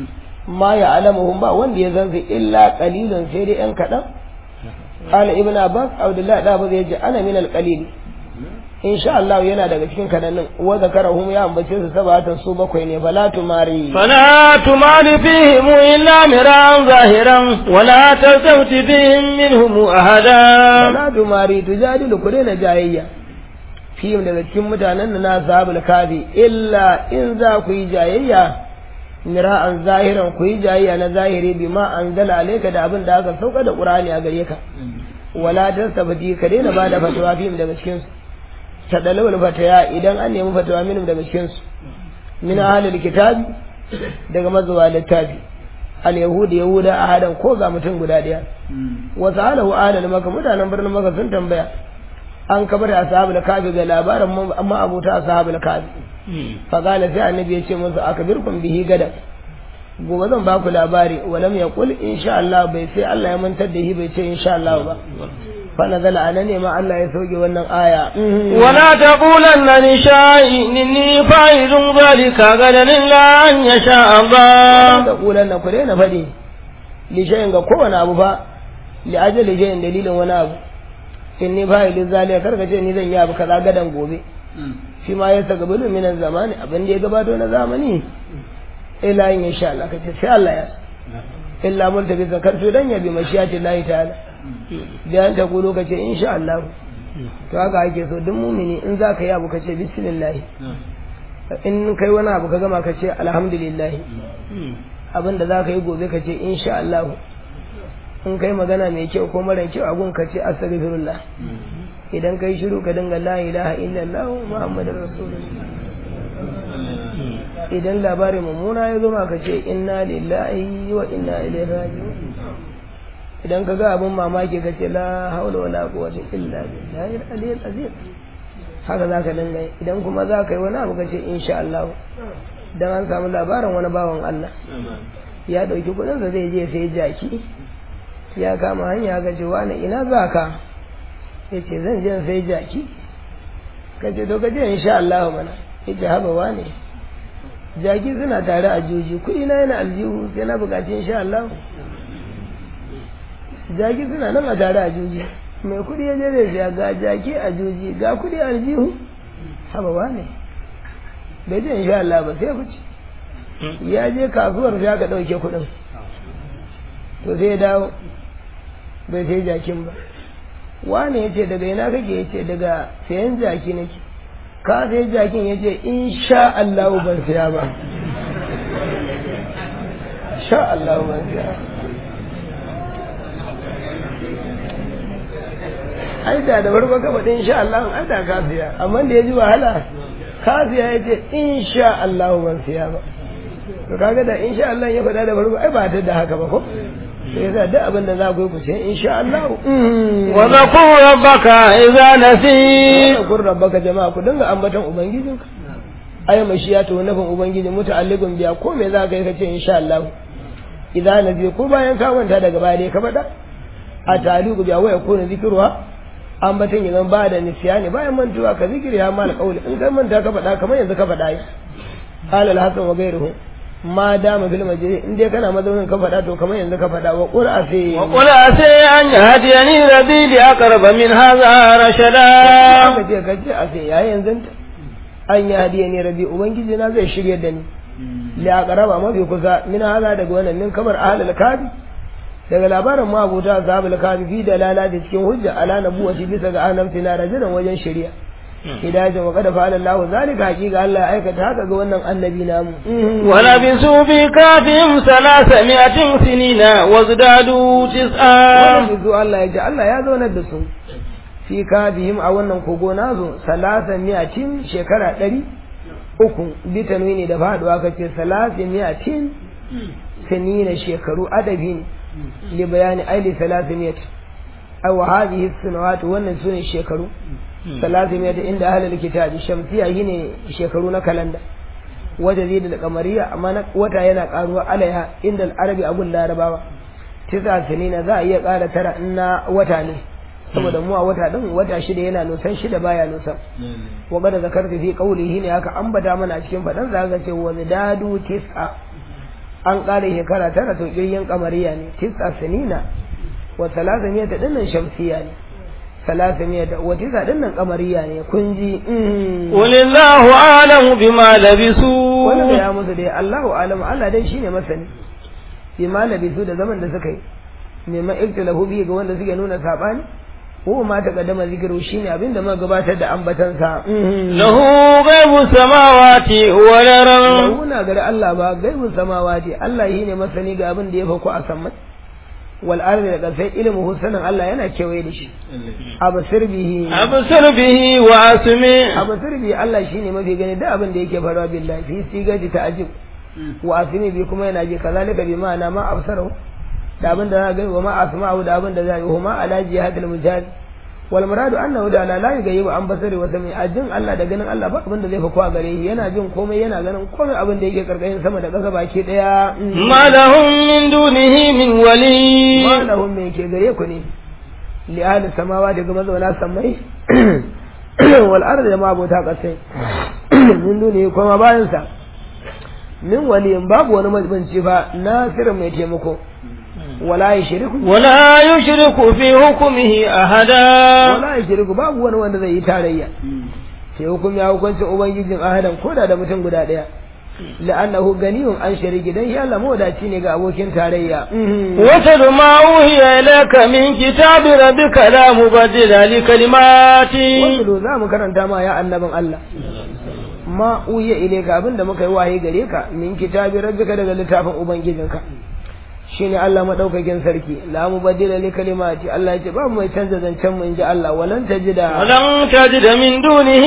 ma ya alamuhum ba wanda ya zanzu illa qalilan sai dai yan kadan qala ibn abbas abdullah da ba zai ji ana min al qalil insha Allah yana daga cikin kadannin wa zakarahum ya ambace su sabatan su bakwai ne fala tumari فلا تمال فيهم إلا مراء ظاهرا ولا تلتفت بهم منهم أحدا fala tumari tujadilu ku daina jayayya fihim daga cikin mutanen da na ashabul kafi illa in za ku yi jayayya mira'an zahiran ku yi jayayya na zahiri bima anzala alayka da abin da aka sauka da qur'ani a gare ka wala tastabdi ka daina bada fatawa fihim daga cikin su tadalawul fataya idan an nemi fatawa minhum daga cikin su min ahlil kitabi daga mazuwa littafi al yahudi yahuda ahadan ko ga mutum guda daya wa sa'alahu ahlul maka mutanen birnin maka sun tambaya an kabar ashabul kafi ga labarin amma abuta ashabul kafi fa qala sai annabi ya ce musu akbirkum bihi gada gobe zan ba ku labari walam yaqul insha Allah bai sai Allah ya mantar da shi bai ce insha Allah ba fa nazala ana ne ma Allah ya sauke wannan aya ولا تقولن لشيء إني فاعل ذلك غدا إلا أن يشاء الله da kulan na ku daina faɗi li shay'in ga kowane abu fa li ajali shay'in dalilin wani abu in ni fa'ilin zaliya karka ce ni zan yi abu kaza gadan gobe shi ma ya saka bulu minan zamani abin da ya gabato na zamani ila yin insha Allah kace sai Allah ya illa mun tafi zakar to dan yabi mashiyati Allah ta'ala da an ta gulo kace insha Allah to haka ake so duk mumini in za ka yi abu kace bismillah in kai wani abu ka gama kace alhamdulillah abin da za ka yi gobe kace insha Allah in kai magana mai kyau ko mara kyau a gun kace astaghfirullah idan kai shiru ka dinga la ilaha illallah muhammadur rasulullah idan labarin mummuna ya zama ka ce inna lillahi wa inna ilaihi raji'un idan ka ga abin mamaki ka ce la haula wala quwwata illa billahi al-aliyyil azim haka za ka dinga yi. idan kuma za ka yi wani abu ka ce insha Allah dan an samu labarin wani bawan Allah ya dauki kudin sa zai je sai jaki ya kama hanya ga ce wani ina za ka yace zan je sai jaki ka ce to ka je insha Allah mana yace haba wani jaki suna tare a juji kuɗi na yana aljihu sai na buƙaci insha Allah jaki suna nan a tare a juji mai kuɗi ya je zai siya ga jaki a juji ga kuɗi a aljihu haba ba ne bai je insha Allah ba sai kuci ya je kasuwar sai aka ɗauke kuɗin to sai ya dawo bai sai jakin ba wane ya ce daga ina kake ya ce daga sayan jaki nake ka sai jakin ya ce insha Allah ban siya ba sha Allah ban siya ai da da farko ka faɗi insha Allah ai da ka siya amma da ya ji wahala ka siya ya ce insha Allah ban siya ba to kaga da insha Allah ya faɗa da farko ai ba ta da haka ba ko sai yasa duk abin da za ku yi ku ce insha Allah وذكر ربك إذا نسيت wa kun rabbaka jama'a ku dinga ambaton ubangijinka ay mashiyatu nufin ubangiji muta'alliqun biya ko me za ka yi ka ce insha Allah idan nabi ko bayan ka manta daga baya dai ka faɗa a taliqu biya waya ko zikruha ambaton yanzu ba da nisyani bayan mantuwa ka zikiri ya mal qawli in kai manta ka faɗa kamar yanzu ka faɗa yi qala al-hasan wa ghayruhu ma dama fil majlis in dai kana mazaunin ka faɗa to kamar yanzu ka faɗa wa qur'a sai وقل عسى أن يهديني ربي لأقرب من هذا رشدا aka ce ka ce a sai yayi yanzu an yi hadiya ne rabi ubangiji na zai shirya da ni la qaraba mafi kusa min hala daga wannan min kamar ahlul kafi daga labarin ma abuta ashabul kafi fi dalala da cikin hujja ala nabuwati bisa ga annabci na rajulan wajen shari'a hidayatan wa qad fa'ala Allahu zalika haqiqa Allah ya aikata haka ga wannan annabi namu ولبثوا في كافهم ثلاثمائة سنين وازدادوا تسعا wannan bizu Allah ya ji Allah ya zaunar da su fi kafihim a wannan kogo nazo salasa miyatin shekara ɗari uku bi tanwini da faduwa ka ce salasa miyatin sanina shekaru adabi ne li bayani aili salasa miyatin ai wa hadhihi sunawat wannan sune shekaru salasa miyatin inda ahlul kitabi shamsiya shine shekaru na kalanda wata zai da kamariya amma na wata yana karuwa alaiha inda arabi abun larabawa tisa sinina za a iya ƙara tara in na wata ne saboda mu a wata din wata shida yana nusan shida baya nusan wa qad zakartu fi qawlihi ne haka ambata mana a cikin fadan za ka ce wa zidadu tis'a an ƙara shekara tara to kiryin kamariya ne tis'a sinina wa salasamiya dinnan shamsiya ne salasamiya wa tis'a dinnan kamariya ne kun ji mm. قل الله أعلم بما wani da لبثوا ya musu dai Allahu alamu Allah dai shine masani bi ma labisu da zaman da suka yi neman iktilahu bi ga wanda suke nuna sabani ko ma ta kaddama zikiru shine abin da muka gabatar da ambatan sa له غيب السماوات والأرض Muna gari Allah ba gaibun samawati Allah shine masani ga abin da ya fako a sammai wal ardi da kasai ilmu sanin Allah yana kewaye da shi abasir bihi أبصر به وأسمع abasir bihi Allah shine mafi gani da abin da yake faruwa billahi fi sigaji ta'ajib wa asmi bi kuma yana ji kazalika bi ma'ana ma absaru da abin da za ga wa ma asma'u da abin da za yi huma ala jihadil mujahid wal muradu annahu da la yughayyibu an basari wa sami ajin Allah da ganin Allah ba abin da zai fa kwa gare shi yana jin komai yana ganin komai abin da yake karkashin sama da ƙasa baki daya ما لهم من دونه من ولي ma lahum me ke gare ku ne li ahli samawa daga mazauna samai wal ardi da mabota kasai min duni kuma bayan sa min waliyin babu wani mabanci fa nasirin mai taimako wala yushriku ولا يشرك في حكمه أحدا wala yushriku babu wani wanda zai yi tarayya sai hukum ya hukuncin ubangijin ahadan koda da mutum guda daya la'annahu ganiyun an shariki dan ya lamu wadaci ne ga abokin tarayya واتل ما أوهي إليك من كتاب ربك لا مبدل لكلماته wasu za mu karanta ma ya annabin Allah ma uya ile ka abinda muka yi wahayi gare ka min kitabi rabbika daga littafin ubangijinka shine Allah madaukakin sarki la mubaddila li kalimati Allah yace babu mai canza zancen mu inji Allah walan tajida ولن تجد من دونه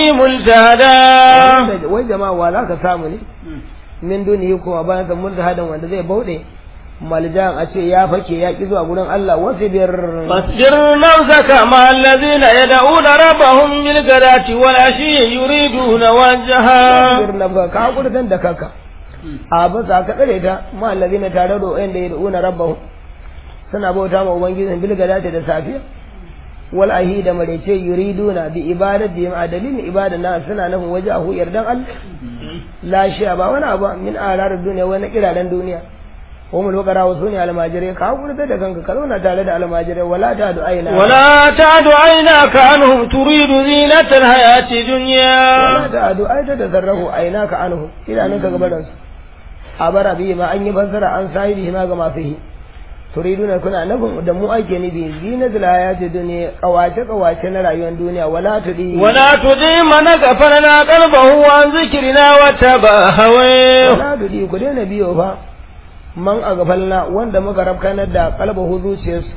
ملتهدا wai jama'a wala ka samu ne min dunihi kuma bayan sa multahadan wanda zai bauɗe maljan a ce ya fake ya ki zuwa gurin Allah wasu biyar فاصبر نفسك مع الذين يدعون ربهم بالغداة والعشي يريدون وجها kafir na ba ka hakurtan da kaka a ba sa ka tsare ta ma allazina tare da wanda ya da'una rabbahu suna bauta ma ubangijin bil gadati da safiya wal ahi da marece yuriduna bi ibadati ma dalilin ibada na suna nufin wajahu yardan Allah la shi'a ba wani abu min arar duniya wani kiraren duniya wa mul waqara wa suni almajirai ka hakurta da kanka ka zauna tare da almajirai wala ta du'aina ولا تعد عيناك عنهم تريد زينة الحياة الدنيا wala ta adu ai ta tasarrafu ainaka anhu idanunka gabaran su a bara bi ma an yi fassara an sahibi ma ga masu yi turiduna kuna nufin da mu ake nufi zinatul hayati dunya kawace kawace na rayuwar duniya wala tudi ولا تطع من غفلنا قلبه عن ذكرنا واتبع هواه wala tudi ku daina biyo fa man a gafalna wanda muka rabkanar da kalbahu zuciyarsu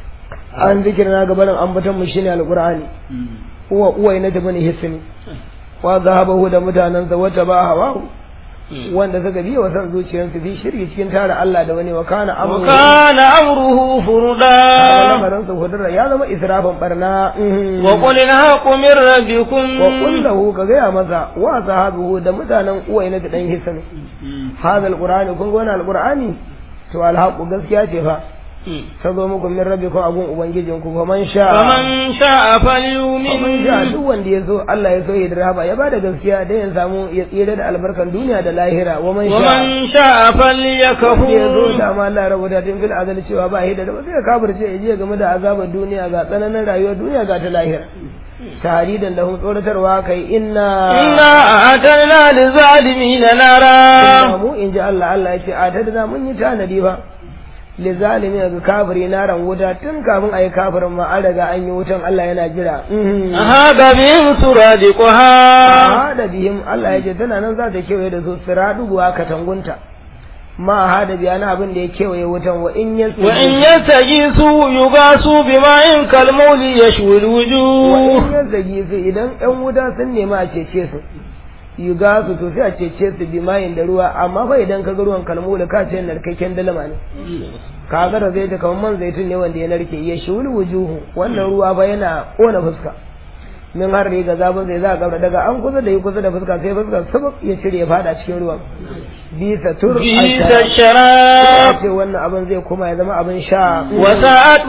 an zikirna gabanin ambaton mu shine alqur'ani uwa uwai na tabi hisni wa zahabahu da mutanansa wata ba hawa wanda suka biya wa san zuciyarsu fi shirki cikin tara Allah da wani wa kana amru وكان أمره فردا lamarin su hudura ya zama israfin barna وقل الحق من ربكم wa kullahu ka gaya masa wa sahabihu da mutanen uwai na dan hisni hadha alqur'ani kun ga wannan alqur'ani to alhaqu gaskiya ce fa ta zo muku min rabbikum abun ubangijinku fa man sha فمن شاء man فليؤمن sha duk wanda ya so Allah ya so ya dirhaba ya bada gaskiya da ya samu ya tsira da albarkan duniya da lahira wa man sha ومن شاء ya zo فليكفر da ma Allah ya rubuta tun fil azali cewa ba hida da ba sai ya kafirce ya je game da azabar duniya ga tsananin rayuwar duniya ga ta lahira tahridan da tsoratarwa kai inna إنا أعتدنا للظالمين نارا mu in ji Allah Allah ya ce a ta mun yi tanadi ba li zalimi ga kafiri naran wuta tun kafin a yi kafirin ma an riga an yi wutan Allah yana jira هذا بهم سرادقها hada bihim Allah ya ce tana nan za ta kewaye da su siraduwa katangunta ma hada biya na abin da ya kewaye wutan wa in yasu وإن يستغيثوا يغاثوا بماء كالمول يشوي wa الوجوه in yazzagi su idan ƴan wuta sun nemi a cece su yi ga su to sai a cece su bi mayin da ruwa amma fa idan ka ga ruwan kalmu da ka ce narkakken dalma ne ka ga da zai ta kamar man zaitun ne wanda ya narke ya shul wujuhu wannan ruwa fa yana kona fuska min har riga zabin zai za ka daga an kusa da yi kusa da fuska sai fuska sabab ya cire ya fada cikin ruwan bisa tur بئس a الشراب ce wannan abin zai koma ya zama abin sha وساءت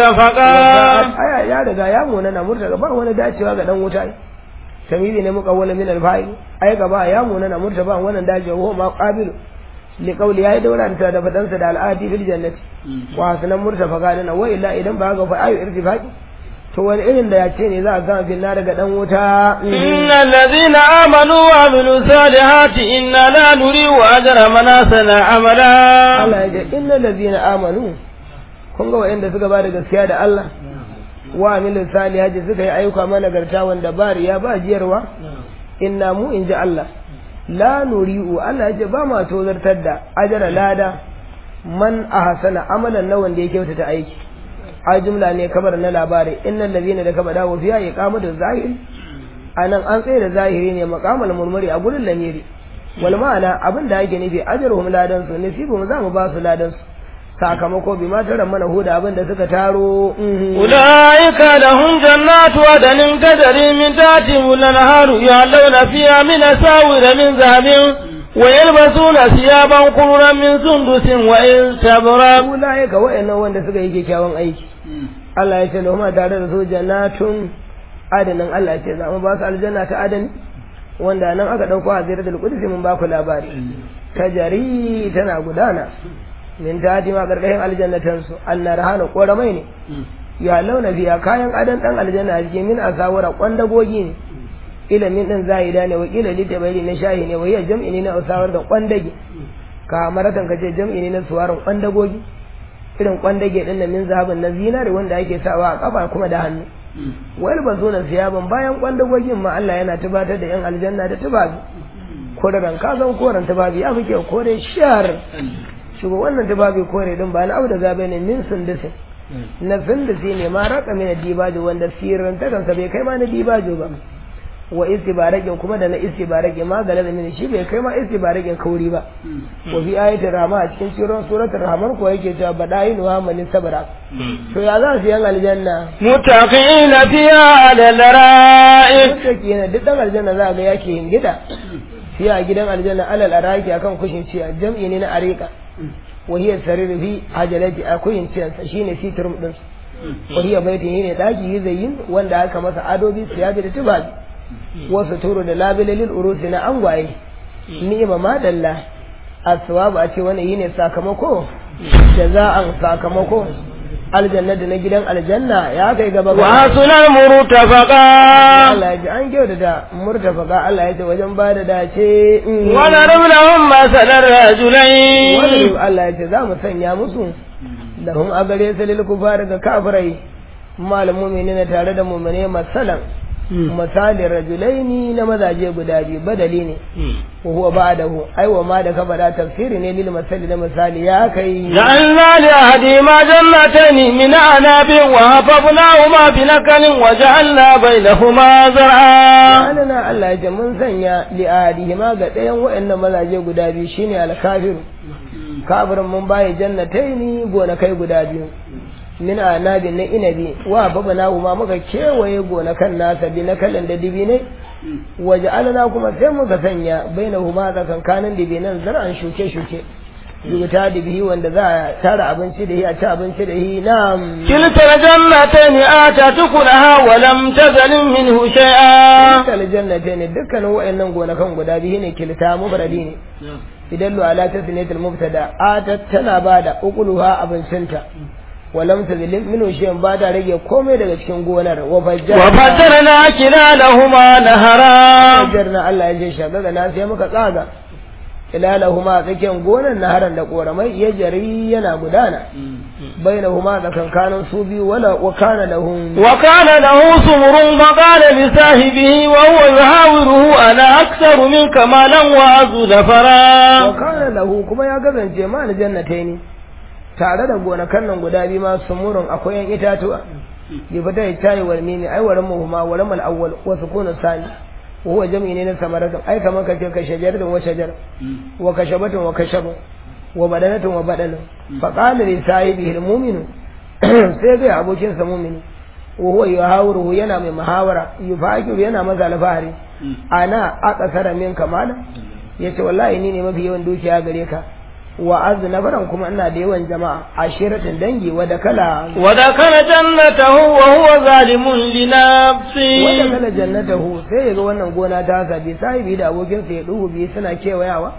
مرتفقا aya ya riga ya munana murtaka ba wani dacewa ga dan wuta tamyizi ne muka wala min al-fa'il ai gaba ya munana murtaba wannan dacewa ho ma qabil li qawli ya daura ta da fadansa da al'adi fil jannati wa hasanan murtafa gadana wa illa idan ba ga fa ayu irtifaqi to wani irin da ya ce ne za a gama fil daga dan wuta إن الذين آمنوا وعملوا الصالحات إنا لا نريد أجر من أحسن عملا Allah ya ce innal ladina amanu kun ga wa'anda suka ba da gaskiya da Allah wa amilu salihati suka yi ayyuka managarta wanda ba riya ba jiyarwa inna mu in ji Allah la nuri'u Allah ya ce ba ma tozartar da ajara lada man ahsana amalan na wanda ya kyautata aiki a jumla ne kabar na labari innal ladina da kaba dawo fiya iqamatu zahiri anan an tsaye da zahiri ne maqamal murmuri a gurin lamiri wal ma'ana abin da yake nufi ajruhum ladan su nasibuhum za mu ba su ladan su sakamako bi ma taran mana huda abin da suka taro أولئك لهم جنات عدن تجري من تحتهم الأنهار يعلون فيها من أساور من ذهب ويلبسون ثيابا قررا من سندس واستبرق ulaika wa'annan wanda suka yi kyakkyawan aiki Allah ya ce lahum tare da su jannatun adanin Allah ya ce za mu ba su aljanna ta adani wanda nan aka dauko a ziratul qudsi mun ba ku labari tajari tana gudana min tadi ma gargahin aljannatan su annar hana koramai ne ya launa biya kayan adan dan aljanna a cikin min asawara kwandagogi ne ilimin din zahida ne wakila litabari na shahi ne wayya jam'i ne na asawar da kwandage ka maratan kace jam'i ne na suwarin kwandagogi irin kwandage din nan min zahabin na zinare wanda ake sawa a kafa kuma da hannu wal bazuna siyaban bayan kwandagogin ma Allah yana tubatar da yan aljanna da tubabi koran ka zan koran tubabi ya fike kore shar shigo wannan tubabi kore din ba na abu da zabe ne min sundusin na sundusi ne ma raka mina dibajo wanda sirrin ta kansa bai kai ma na dibajo ba wa istibarakin kuma da na istibarakin ma gala da mini shi bai kai ma istibarakin kauri ba wa fi ayatul rahma a cikin cikin suratul rahman ko yake cewa badayin wa man sabara to ya za su yan aljanna متقين فيها على الأرائك mutaki yana duk dan aljanna za ga yake hingida fiya a gidan aljanna alal araki akan kushin ciya jam'i ne na arika wa hiya sarir fi ajalati akuyin ciyansa shine sitrum din wa hiya baitin ne daki zayin wanda aka masa adobi siyabi da tubabi wasu turo da labilalil urusi na angwaye ni'ima madalla aswabu a ce wannan yine sakamako jaza'an sakamako aljanna da na gidan aljanna ya kai gaba ga وحسن المرتفقا Allah ya ji an kyau da murtafaka Allah ya ce wajen ba da dace mm. ونضرب لهم مثل الرجلين Wani Allah ya ce za mu sanya musu lahum a gare su lil kufar ga kafirai mal mu'minina tare da mu'mine masalan misali rajulaini na mazaje guda biyu badali ne wa huwa ba'dahu ai wa ma da ka bada tafsiri ne lil masali na misali ya kai جعلنا لأحدهما جنتين من أعناب وهففناهما بنكل وجعلنا بينهما زرعا Alana Allah ya ce mun sanya li'adihi ma ga ɗayan waɗannan mazaje guda biyu shine alkafiru kafirin mun bayi jannataini gonakai guda biyu min anabin na inabi wa babana kuma muka kewaye gonakan nasa bi na kalan da dibi ne waje alana kuma sai muka sanya bainahuma tsakankanin dibi nan zar'an shuke shuke yuta dibi wanda za a tara abinci da shi a ci abinci da shi na'am كلتا الجنتين آتت كلها ولم تزل منه شيئا kal jannata ne dukkanin wayannan gonakan guda biyu ne kilta mufradi ne idan lu ala tasniyatul mubtada atat tana bada ukuluha abincinta walam tazlim minu shay'in ba da rage komai daga cikin gonar wa fajjarna وفجرنا كلالهما نهرا fajjarna Allah ya je shagaga na sai muka tsaga ilalahuma tsakiyar gonar naharan da koramai ya jari yana gudana bainahuma tsakankanin su biyu wala wa kana lahum وكان له سمر فقال لصاحبه وهو يحاوره أنا أكثر منك مالا وأعز wa ظفرا kana lahu kuma ya kasance ma na jannatai ne tare da gonakan nan guda biyu ma sumurun akwai yan itatuwa bi fata ya tayi wal mimi ai waran muhuma waran mal awwal wa sukunu sani wa huwa jam'i ne na samaratun ai kamar kace ka shajaratun wa shajar wa kashabatun wa kashabun wa badanatun wa badanun fa qala li sahibihi al mu'minu sai ga abokin sa mu'mini wa huwa yuhawiruhu yana mai muhawara yufakiru yana maza alfahari ana aqsara min kamala yace wallahi ni ne mafi yawan dukiya gare ka wa azu nafaran kuma ina da yawan jama'a ashiratin dangi wa dakala ودخل جنته وهو ظالم wa لنفسه dakala jannatahu sai ya ga wannan gona ta sa bi sahibi da abokin sa ya duhu bi suna kewayawa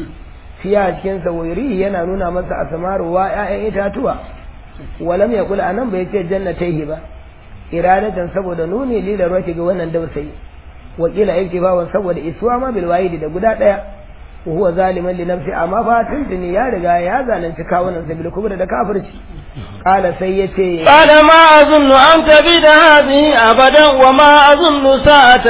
fiya cikin sa wairi yana nuna masa asmaru wa ƴaƴan itatuwa walam yaqul anan bai ce jannataihi ba iradatan saboda nuni lila ruwa ga wannan dausayi wakila iktifawan saboda isuwa ma bil wahidi da guda daya wa huwa zaliman li nafsi amma fa tuntuni ya riga ya zalunci kawunan sa bil kubra da kafirci qala sai yace قال ما أظن أن تبيد هذه أبدا وما أظن ساعة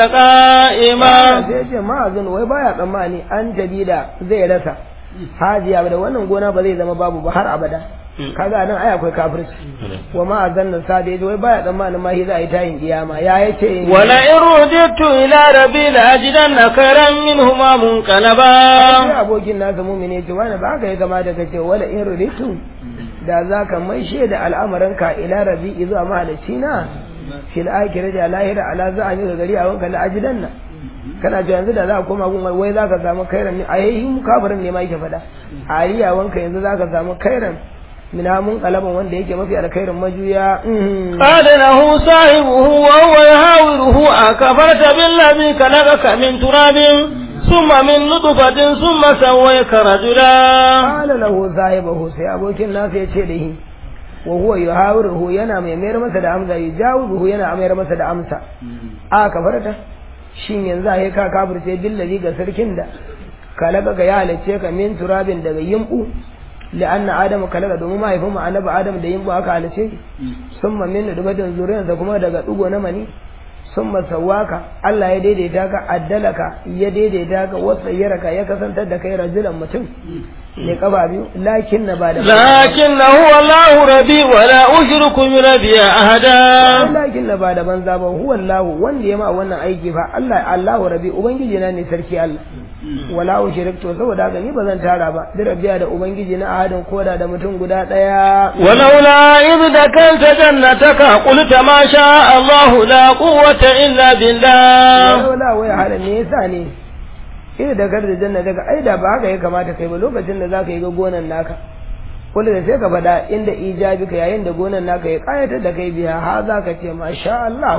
قائمة sai yace ma azun wai baya tsammani an jabida zai rasa hajiya da wannan gona ba zai zama babu ba har abada kaga nan ai akwai kafirci wa ma azanna sa da yace wai baya tsammanin ma shi za a yi tayin kiyama ya yace ولئن رددت إلى ربي لأجدن خيرا منهما sai منقلبا abokin nasa mumini ce wani ba haka ya kamata ka ce wala in ruditu da za ka maishe da al'amarinka ila rabi zuwa mahalicci na fil akhirati da lahira ala za a yi gari a wanka la ajidan nan kana ji yanzu da za ka koma gun wai za ka samu kairan ne a yayi mu kafirin ne ma yake faɗa a riya wanka yanzu za ka samu kairan min mun kalaban wanda yake mafi alkhairin majuya قال له صاحبه وهو يحاوره أكفرت بالذي خلقك من تراب ثم من نطفة ثم سويك رجلا qala lahu sahibahu sai abokin nasa ya ce da shi wa huwa yuhawiruhu yana mai mayar masa da amsa yujawibuhu yana mayar masa da amsa a kafarta shin yanzu ai ka kafirce billazi ga sarkin da kalaka ga ya halice ka min turabin daga yimbu la'anna adam kalaka domin mahaifin mu annabi adam da yimbu aka halice summa min dubatin zuriyarsa kuma daga dugo na mani summa sawaka Allah ya daidaita ka addalaka ya daidaita ka wasayyaraka ya kasantar da kai rajulan mutum ne kafa biyu lakin na ba da لكن هو الله ربي ولا أشرك بربي أحدا lakin na ba da banza ba huwa Allah wanda ya ma wannan aiki fa Allah Allahu rabbi ubangiji na ne sarki Allah wala ushrik to saboda haka ni ba zan tara ba da rabbiya da ubangiji na ahadin koda da mutum guda daya ولولا إذ دخلت جنتك قلت ما شاء الله لا قوة إلا بالله wala wai halin me yasa ne ina da gar da janna daga ai da ba haka ya kamata kai ba lokacin da zaka yi ga gonan naka kullu da sai ka faɗa inda ijabi ka yayin da gonan naka ya kayatar da kai biya ha zaka ce masha Allah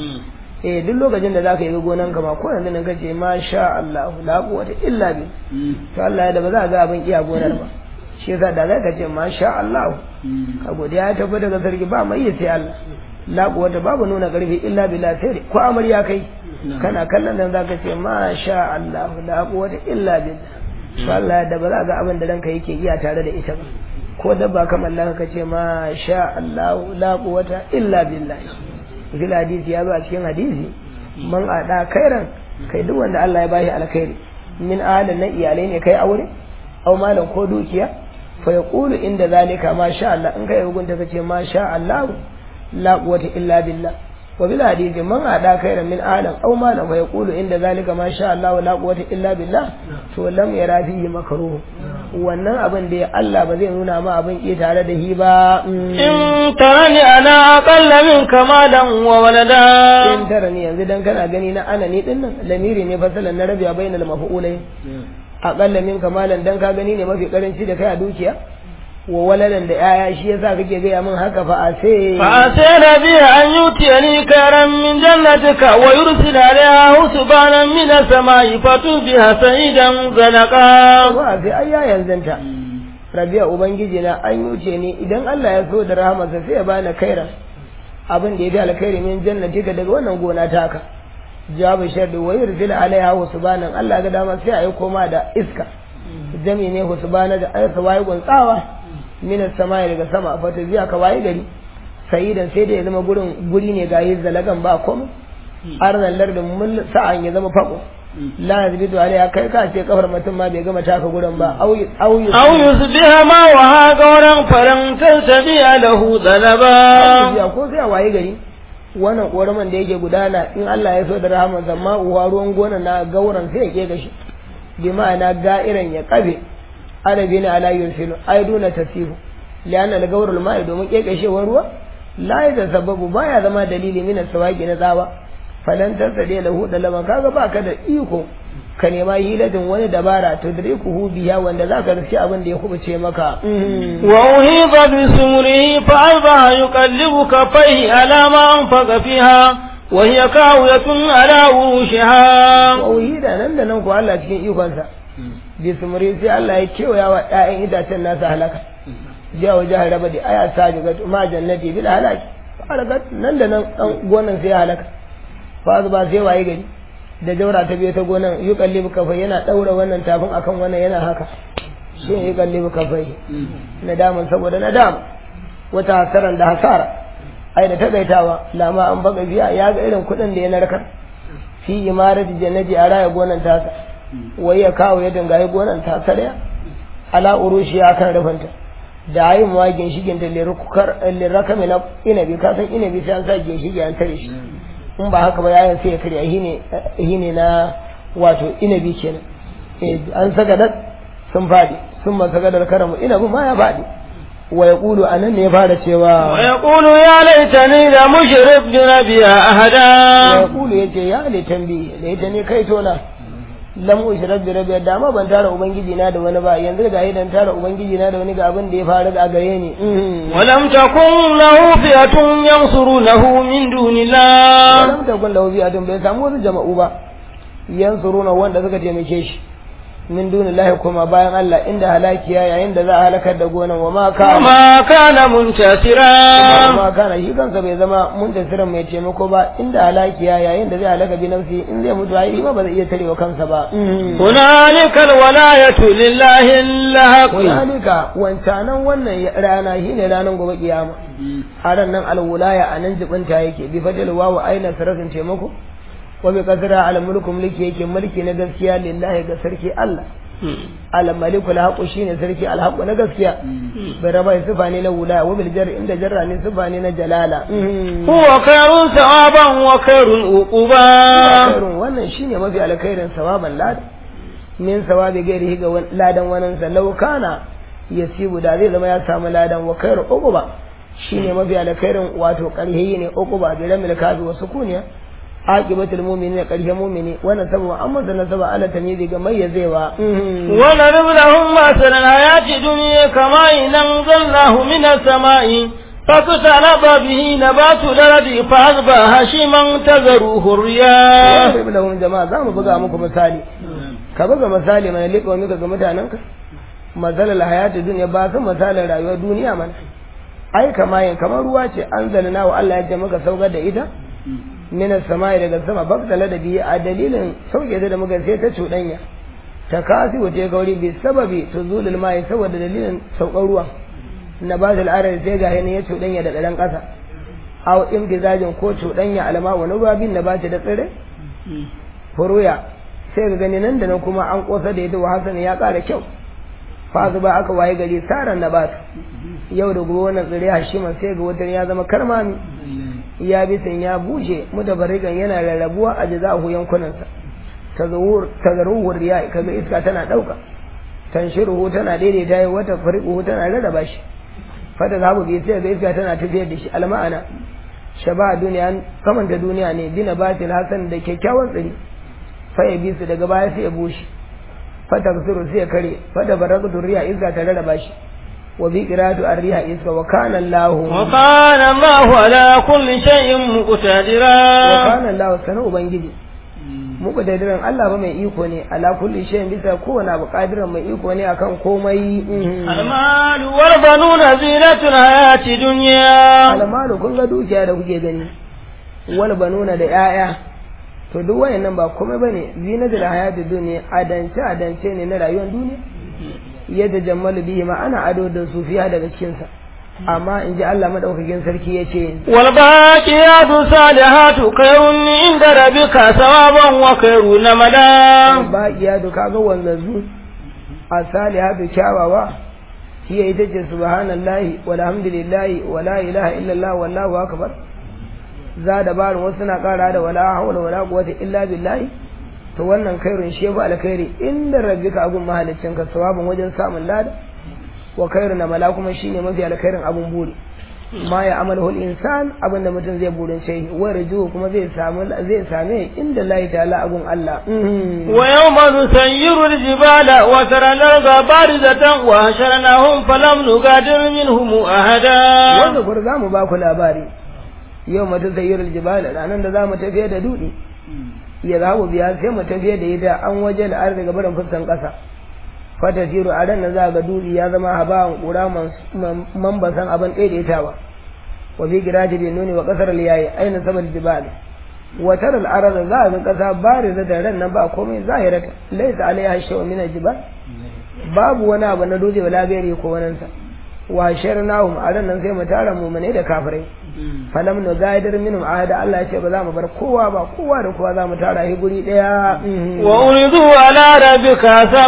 eh duk lokacin da zaka yi ga gonan ka ma ko yanzu nan kace masha Allah la quwwata illa bi to Allah ya da ba za ka ga abin iya gonar ba shi yasa da zaka ce masha Allah ka godiya ta tafi daga sarki ba mai yi sai Allah la quwwata babu nuna karfi illa billah sai ko amarya kai kana kallon nan zaka ce masha Allah la quwwata illa billah to Allah da ba za ga abin da ranka yake iya tare da ita ba ko dabba kamar Allah ka ce masha Allah la quwwata illa billah fil hadisi ya zo a cikin hadisi man ada kairan kai duk wanda Allah ya bashi alkhairi min ahalin na iyalai ne kai aure au malam ko dukiya fa yaqulu inda zalika ma sha Allah in kai hukunta kace ma sha Allah la quwwata illa billah wa bil hadisi man ada khairan min alam aw malam fa yaqulu inda zalika ma sha Allah la quwwata illa billah to lam yara fihi makruh wannan abin da Allah ba zai nuna ma abin ke tare da hi ba in tarani ana aqalla minka malan wa walada in tara ni yanzu dan kana gani na ana ni dinnan lamiri ne fasalan na rabiya bainal maf'ulai aqalla minka malan dan ka gani ne mafi karanci da kai a dukiya wa waladan da yaya shi yasa kake gaya min haka fa a sai fa sai nabi an yutiyani karam min jannatika wa yursil alaiha husbanan min as-samai fatubiha sa'idan zalaqa wa sai ayya yanzanta rabiya ubangiji na an yuce ni idan Allah ya so da rahamarsa sai ya bani kaira abin da ya fi alkhairi min jannatika daga wannan gona taka jawabu sharri wa yursil alaiha husbanan Allah ga dama sai a yi koma da iska jami ne husbana da aysa wayi guntsawa min samai daga sama fa ta biya ka waye gari sayidan sai da ya zama gurin guri ne ga yin zalagan ba komai arzan lardin mun sa'an ya zama fako la yazbidu alaiha kai ka ce kafar mutum ma bai gama taka gurin ba au au aw yusbiha ma wa ha gauran faran tasabiya lahu dalaba ya ko sai a waye gari wannan koraman da yake gudana in Allah ya so da rahama zamma uwa ruwan gona na gauran sai ya ke gashi bi ma'ana ga'iran ya kabe arabi ne ala yursilu ai duna tasihu lian al gawrul ma'i domin kekashewar ruwa la ya sababu baya zama dalili min sawaki na tsawa falan tasade lahu da laban kaga baka da iko ka nema hilatin wani dabara to dare ku hu biya wanda zaka riski abin da ya kubuce maka wa uhiba bi sumrihi fa alba yuqallibu kafaihi ala ma anfaqa fiha wa hiya kawiyatun ala urushiha wa uhida nan da nan ko Allah cikin ikonsa bi sumri sai Allah ya kewaya wa ƴaƴan itacen nasa halaka jiya wa jihar raba da aya sa ga ma jannati bil halaki halakat nan da nan dan gonan sai ya halaka fa ba sai waye gari da jaura ta biyo ta gonan yuqallibu kafai yana daura wannan tafin akan wannan yana haka shi ne yuqallibu kafai nadaman saboda nadam wata hasaran da hasara ai da tagaitawa lama an baga biya ya ga irin kuɗin da ya narkar fi imarati jannati a raya gonan tasa wai ya kawo ya dangaye gonan tasa daya ala urushi ya kan rufanta da ayi ma ginshigin da lirakami na inabi ka san inabi sai an sa ginshigi an tare shi in ba haka ba yayin sai ya karya hine na wato inabi kenan an saka dat sun fadi sun ma saka da karamu inabi ma ya fadi wa yaqulu anan ne ya fara cewa ويقول يا ليتني لم أشرك بربي wa أحدا yaqulu yace ya li tambi da ita ne kai tona lam ushrak bi rabbi da ma ban tara ubangiji na da wani ba yanzu ga idan tara ubangiji na da wani ga abin da ya faru a gare ni ولم تكن له فئة ينصرونه من دون الله lam takun lahu bi'atun bai samu wasu jama'u ba yansuruna wanda suka taimake shi min dunillahi kuma bayan Allah inda halakiya yayin da za a halakar da gonan wa ma kana وما كان منتصرا ma kana shi kansa bai zama muntasirin mai taimako ba inda halakiya yayin da zai halaka bi nafsi in zai mutu ai ba ba zai iya tarewa kansa ba هنالك الولاية لله الحق Hunalika wancanan wannan rana shine ranar gobe kiyama a ran nan alwulaya a nan jibinta yake bi fadil wawu aina sarafin taimako wa bi qadra al mulku mulki yake mulki na gaskiya lillahi ga sarki Allah al maliku al haqu shine sarki al haqu na gaskiya bai raba sifa ne na wulaya wa bil jar inda jarra ne sifa ne na jalala هو خير ثوابا وخير عقبا khairun wannan shine mafi alkhairin sawaban lada min sawabi gairihi ga wan- ladan wannan sa law kana yasibu da zai zama ya samu ladan wa khairu uquba shine mafi alkhairin wato karhi ne uquba bi ramil kafi wa sukuniya aqibatul mu'minin karhi mu'mini wannan saboda amma da nasaba ala tamyizi ga mayyazewa ونضرب لهم مثل الحياة الدنيا كما إن أنزلناه من السماء فاختلط به نبات الأرض فأصبح هشيما تذروه الرياح Sai lahum jama'a za mu buga muku misali ka buga misali mana liƙa wani ga mutanenka mazalar hayatu duniya ba su misalin rayuwar duniya mana ai kama yin kamar ruwa ce an zalina wa Allah ya ce maka saukar da ita minas samai daga sama baktala da biyu a dalilin sauke ta da muka sai ta cuɗanya ta kasi wata gauri bi sababi tuzulul mai saboda dalilin saukar ruwa na ba da al'adar sai ga ya cuɗanya da ɗan ƙasa aw imtizajin ko cuɗanya alama wani ruwa bin na ba ta da tsire furuya sai ga gani nan da nan kuma an kosa da ita wa hasan ya ƙara kyau fa ba aka waye gari saran na bata yau da gobe wannan tsire hashima sai ga wata ya zama karmami ya bisan ya bushe mutabarikan yana rarrabuwa a jazahu yankunansa tazawur tazaruhur riya kaga iska tana dauka tanshiruhu tana daidaita yi wata fariquhu tana rarraba shi fata zabu bi sai ga iska tana tafiyar da shi alma'ana shaba duniya kamanta duniya ne bina batil hasan da kyakkyawan tsiri fa ya bi su daga baya sai ya bushe fata kusuru sai ya kare fata barakatu riya iska ta rarraba shi wa bi qiratu ar-riha iska wa kana Allah وكان الله على كل شيء wa مقتدرا kana Allah sana ubangiji muku da diran Allah ba mai iko ne ala kulli shay'in bisa kowane abu qadiran mai iko ne akan komai المال والبنون زينة الحياة الدنيا almalu kun ga dukiya da kuke gani wal banuna da yaya to duk wayannan ba komai bane zinatul hayatid dunya adance adance ne na rayuwar duniya yadda jammalu bihi ma ana ado da su fiya daga cikin sa amma in ji Allah madaukakin sarki ya ce والباقيات الصالحات خير عند ربك ثوابا وخير نمدا ba iya da kaga wanzanzu a salihatu kyawawa hiya ita ce subhanallahi walhamdulillahi wala ilaha illallah wallahu akbar za da barin wasu na kara da wala hawla wala quwwata illa billahi to wannan khairun shi yafi alkhairi inda rabbika abun mahaliccin ka sawabin wajen samun lada wa khairun mala kuma shine mafi alkhairin abun buri ma ya amalu insan abin da mutum zai burin shi wa raju kuma zai samu zai same inda Allah ta'ala abun Allah ويوم نسير الجبال وترى الأرض بارزة وحشرناهم فلم نغادر منهم أحدا wanda kur za mu ba ku labari yau mata sayyar jibal ranar da za mu tafiye da dudi ya za mu biya sai mu tafiye da ita an waje da arziki barin fuskan ƙasa fata tiro a ran da za ga dudi ya zama habawan ƙura mambasan abin ɗaiɗaitawa wa bi giraji bin nuni wa ƙasar liyayi aina sabar jibal wa taral arada za ga ƙasa bari da ran nan ba komai zahirata laisa alaiha shay'un min al-jibal babu wani abu na dutse wala bere ko wanansa wa sharnahum a ran nan sai mu tara mu'mine da kafirai falam nu gaidar minhum ahada Allah ya ce ba za mu bar kowa ba kowa da kowa za mu tara shi guri daya وأريدوا على ربك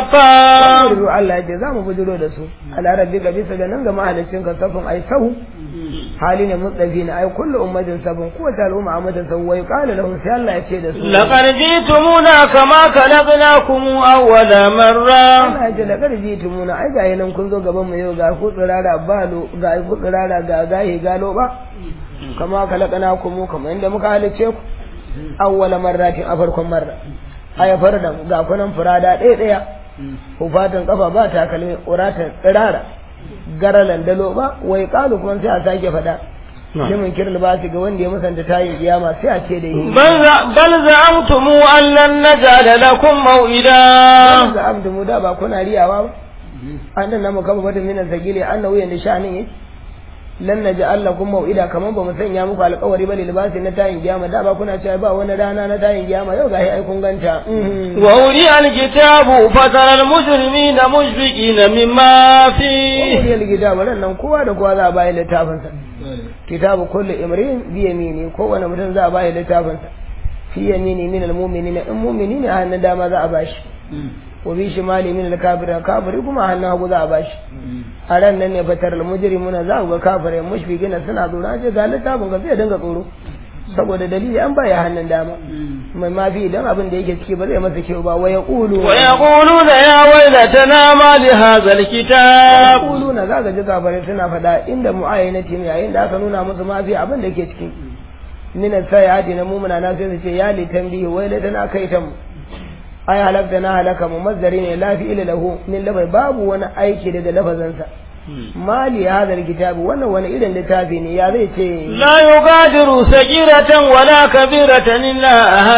صفا Bujiro Allah ya ce za mu bujiro da su ala rabbika bisa ga nan ga mahalicin ka safin ai sahu hali ne mutsafi na ai kullu ummatin sabun kowace al'umma a mata sahu wai qala lahum sai Allah ya ce da su لقد جئتمونا كما خلقناكم أول مرة Allah ya ce da karji tumuna ai ga nan kun zo gaban mu yau ga ku tsirara tsirara ba lo ga ku tsirara ga gahi galo ba kama kalakana ku mu kamar inda muka halice ku awwala marratin a farkon marra aya farda ga kunan furada ɗaya ɗaya hufatan kafa ba takalmi uratan tsirara garalan dalo ba wai kalu kuma sai a sake faɗa limin kirl ba ga wanda ya musanta tayin kiyama sai a ce da yi بل زعمتم أن لن نجعل لكم موئدا ga abdu mu da ba kuna riyawa ba an nan namu kaba mata minan sagili annahu yanda sha'anin yake lan naj'al lakum mau'ida kaman ba mu sanya muku alƙawari ba libasi na tayin kiyama da ba kuna cewa ba wani rana na tayin kiyama yau gahi ai kun ganta وأولي الكتاب فترى المجرمين مشفقين مما فيه Kuriyar gida wannan nan kowa da kowa za a bayi littafinsa. Kitabu kullu imrin bi yamini kowane mutum za a bayi littafinsa. Fi yamini min al-mu'minin in mu'mini ne a hannun dama za a bashi. Wa bi shimali min al-kafir kafiri kuma a hannun hagu za a bashi. A ran nan ne fatar al-mujrimuna za ku ga kafirai mushfiqina suna tsoro an ce ga littafin ka zai dinga tsoro. Saboda dalili an baya hannun dama. Mai mafi idan abin da yake ciki ba zai masa kyau ba wa yaqulu ويقولون يا ويلتنا ما لهذا الكتاب yaquluna za ka ji kafirai suna faɗa inda mu'ayyanati ne yayin da aka nuna musu ma fi abin da ke cikin min sayati na mumuna na sai su ce ya li tambihi wai la tana kai ta mu ai halakta na halaka mu mazdari ne la fi ila lahu min labai babu wani aiki daga lafazansa mali hadal kitabu wannan wani irin littafi ne ya zai ce لا يغادر سجيرة ولا كبيرة إلا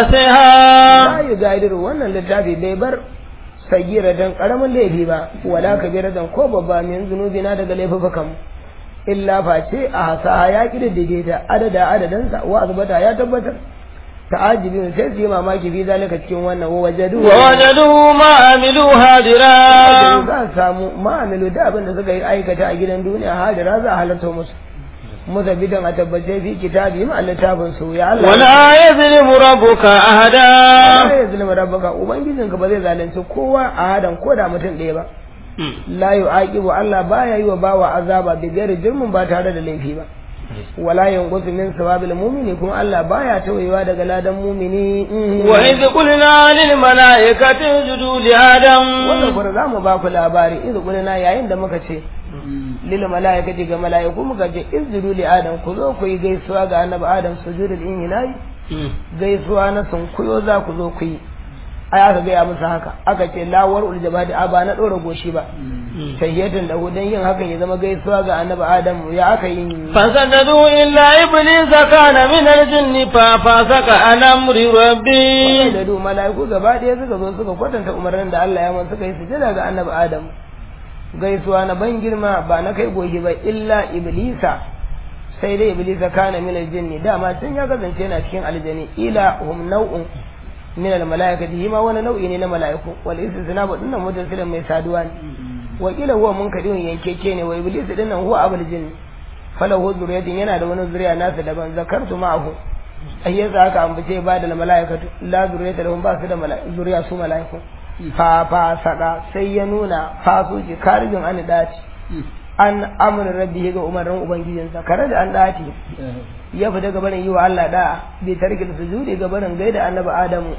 أحصاها la yugadiru wannan littafi bai bar sagiratan karamin laifi ba wala kabiratan ko babba min zunubina daga laifukan mu illa face a hasaha ya kididdige ta adada adadansa wa azbata ya tabbatar ta'ajibin sai su yi mamaki fi zalika cikin wannan wa wajadu ووجدوا ما عملوا هادرا za su samu ma'amilu da abin da suka yi aikata a gidan duniya hadira za a halarta musu musabitan a tabbace fi kitabi ma littafin su ya Allah ولا يظلم ربك أحدا la ya zulma rabbaka ubangijinka ba zai zalunci kowa a hadan ko da mutum ɗaya ba la yu'aqibu Allah baya yi wa bawa azaba bi ghairi jirmin ba tare da laifi ba wala yanqusu min sawabil mu'mini kuma Allah baya tawayewa daga ladan mu'mini وإذ قلنا للملائكة اسجدوا لآدم wannan kuma za mu ba ku labari izu kulina yayin da muka ce lil malaikati ga malaiku muka ce izjudu li adam ku zo ku yi gaisuwa ga annabi adam sujudul inhilai gaisuwa na sunkuyo za ku zo ku yi ai aka gaya musu haka aka ce lawar uljabadi a ba na ɗora goshi ba tahiyyatan da dan yin hakan ya zama gaisuwa ga annabi adam ya aka yi فسجدوا إلا إبليس كان من الجن ففسق عن أمر ربي da du mala'iku gaba ɗaya suka zo suka kwatanta umarnin da Allah ya man suka yi sujada ga annabi adam gaisuwa na ban girma ba na kai goshi ba illa iblisa sai dai iblisa kana min aljinni dama tun ya kasance yana cikin aljani ila hum nau'un min almalaikati hima wani nau'i ne na mala'iku wal istisna ba dinnan mutassilin mai saduwa ne wa kila huwa munkadin yankeke ne wa iblis dinnan huwa abul jinni falahu zuriyatin yana da wani zuriya nasa daban zakartu ma'ahu ai yasa haka ambace ba da malaikatu la zuriyata lahum ba su da zuriya su malaiku fa fa saka sai ya nuna fasuci karjin an dace an amr rabbi ga umarnin ubangijinsa kare da an dace ya fita gabanin yi wa Allah da bai tarki da sujudi gabanin gaida annabi Adamu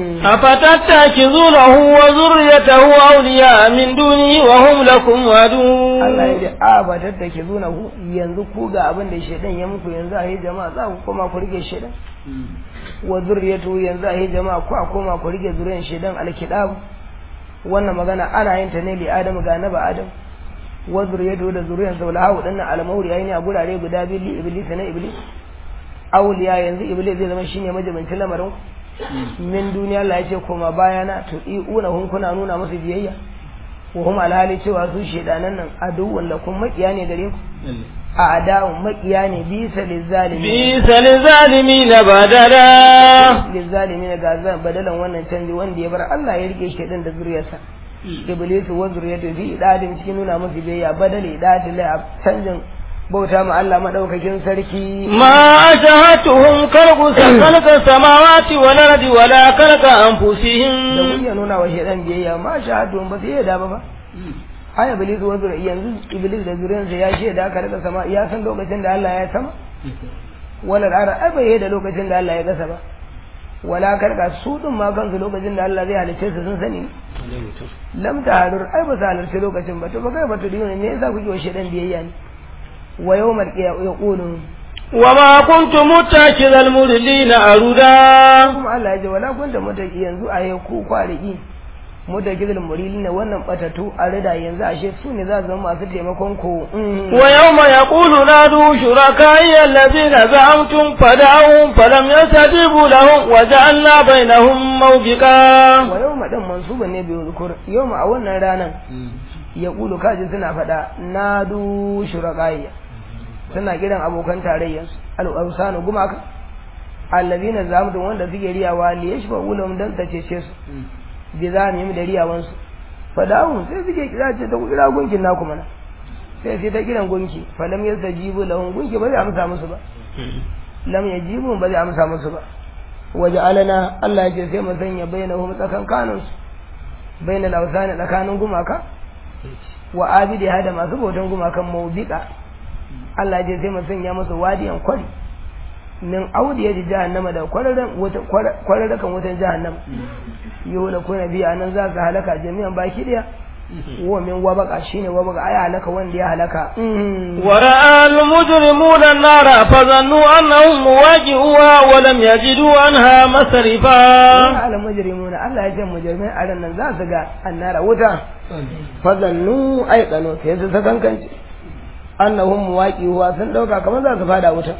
أفتتخذونه وذريته أولياء من دوني وهم لكم عدو Allah ya ce a ba tattake zuna ku yanzu ku ga abin da shedan ya muku yanzu a yi jama'a za ku koma ku rike shedan wa zurriyatu yanzu a yi jama'a ku a koma ku rike zuriyar shedan alkidab wannan magana ana yin ta ne li adam ga annabi adam wa zurriyatu da zuriyar sa wala hawu dinnan almauri ayi ne a gurare guda biyu li iblis na iblis awliya yanzu iblis zai zama shine majibancin lamarin ku min duniya Allah ya ce koma bayana to iuna hun kuna nuna musu biyayya wa hum alhali cewa su shedanan nan aduwwan lakum makiya ne gare ku a adawun makiya ne bisa lizzalimi بئس للظالمين بدلا lizzalimi ne ga zan badalan wannan canji wanda ya bar Allah ya rike shedan da zuriyarsa iblisu wa zuriyatu fi idadin cikin nuna musu biyayya badali idadin la canjin bauta ma Allah madaukakin sarki ما أشهدتهم خلق خلق السماوات والأرض ولا خلق da أنفسهم kun ya nuna wa shedan biyayya ma shahadu ba sai ya da ba ba ai iblis wa zuriya yanzu iblis da zuriyarsa ya shaida aka rika sama ya san lokacin da Allah ya sama wala ara ai bai da lokacin da Allah ya gasa ba wala karka su din ma kansu lokacin da Allah zai halice su sun sani lam taharur ai ba halarci lokacin ba to ba kai ba to dino ne yasa kuke wa shedan biyayya ne wa yawmal qiyamah yaqulu وما كنت متخذ المضلين أردا kuma Allah ya ce wala kunta mutaki yanzu a yau ku kwariki mutakizul murilin wannan batatu a rida yanzu ashe su ne za su zama masu taimakon ku ويوم يقول نادوا شركائي الذين زعمتم فدعوهم فلم يستجيبوا لهم وجعلنا بينهم موبقا wa yau ma dan mansuban ne bai zukur yau ma a wannan ranan ya kulu kaji suna faɗa nadu shurakaiya suna kiran abokan tarayyarsu al-awsanu gumaka allazina zamudun wanda suke riyawa li yashfa ulum dan ta cece su bi zamim da riyawan su fadawun sai suke kira ce ta ku kira gunkin naku mana sai sai ta kiran gunki falam yastajibu lahum gunki ba zai amsa musu ba lam yajibu ba zai amsa musu ba waje alana Allah ya ce sai mu sanya bainahum tsakankanin su bainal awsani tsakanin gumaka wa abidi hada masu bautan gumakan mawbika Allah ya ce sai mu sanya musu wadiyan kwari min audiya da jahannama da kwararren wata kwararrakan wutan jahannama yau da kuna biya nan za su halaka jami'an baki daya wa min wabaka shine wabaka ai halaka wanda ya halaka ورأى المجرمون النار فظنوا أنهم مواجهوها ولم يجدوا عنها مصرفا wa ala mujrimuna Allah ya ce mujrimai a ran nan za su ga annara wuta fazannu ai kano sai su sakankance annahum muwaqihuwa sun dauka kamar za su fada wuta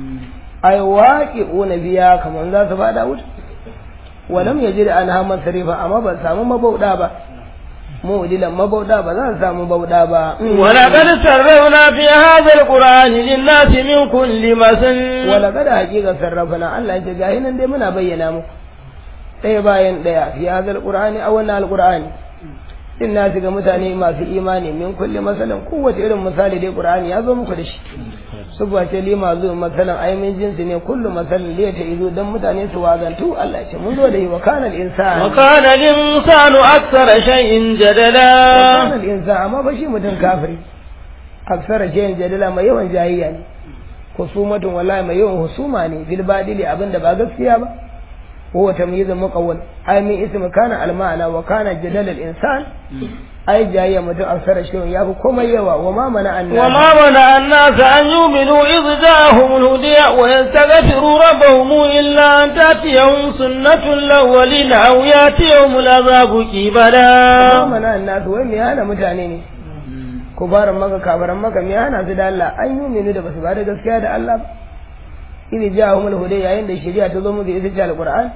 ai waqi'una biya kamar za su fada wuta walam yajid anha masrifa amma ba samu mabauda ba mudilan mabauda ba za su samu bauda ba ولقد سربنا في هذا القرآن للناس من كل مثل wala kada hakika sarrafana Allah ya ce gahi nan dai muna bayyana muku ɗaya bayan ɗaya fi hadal qur'ani a wannan alqur'ani din na ga mutane masu imani min kulli masalan kowace irin misali dai qur'ani ya zo muku da shi subwa ce lima zo masalan ai min jinsi ne kullu masalan liya ta izo dan mutane su wazantu Allah ya ce mun zo da yi wa kana al-insan وكان الإنسان أكثر شيء جدلا kana al-insan amma ba shi mutum kafiri aksara shayin jadala mai yawan jayayya ne husumatun wallahi mai yawan husuma ne bil badili abinda ba gaskiya ba huwa tamyizun muqawwal ay min ismi kana al ma'ana wa kana jadal al insan ai jayayya mutum aksara shayin yafi komai yawa wa ma mana an وما منع الناس أن يؤمنوا إذ جاءهم الهدى ويستغفروا ربهم إلا أن تأتيهم سنة الأولين أو يأتيهم العذاب ma كبدا mana an nasu wai me hana mutane ne kubaran maka kabaran maka me hana su da Allah an yi mini da basu ba da gaskiya da Allah ba ini ja'ahumul huda yayin da shari'a ta zo musu ita ce alquran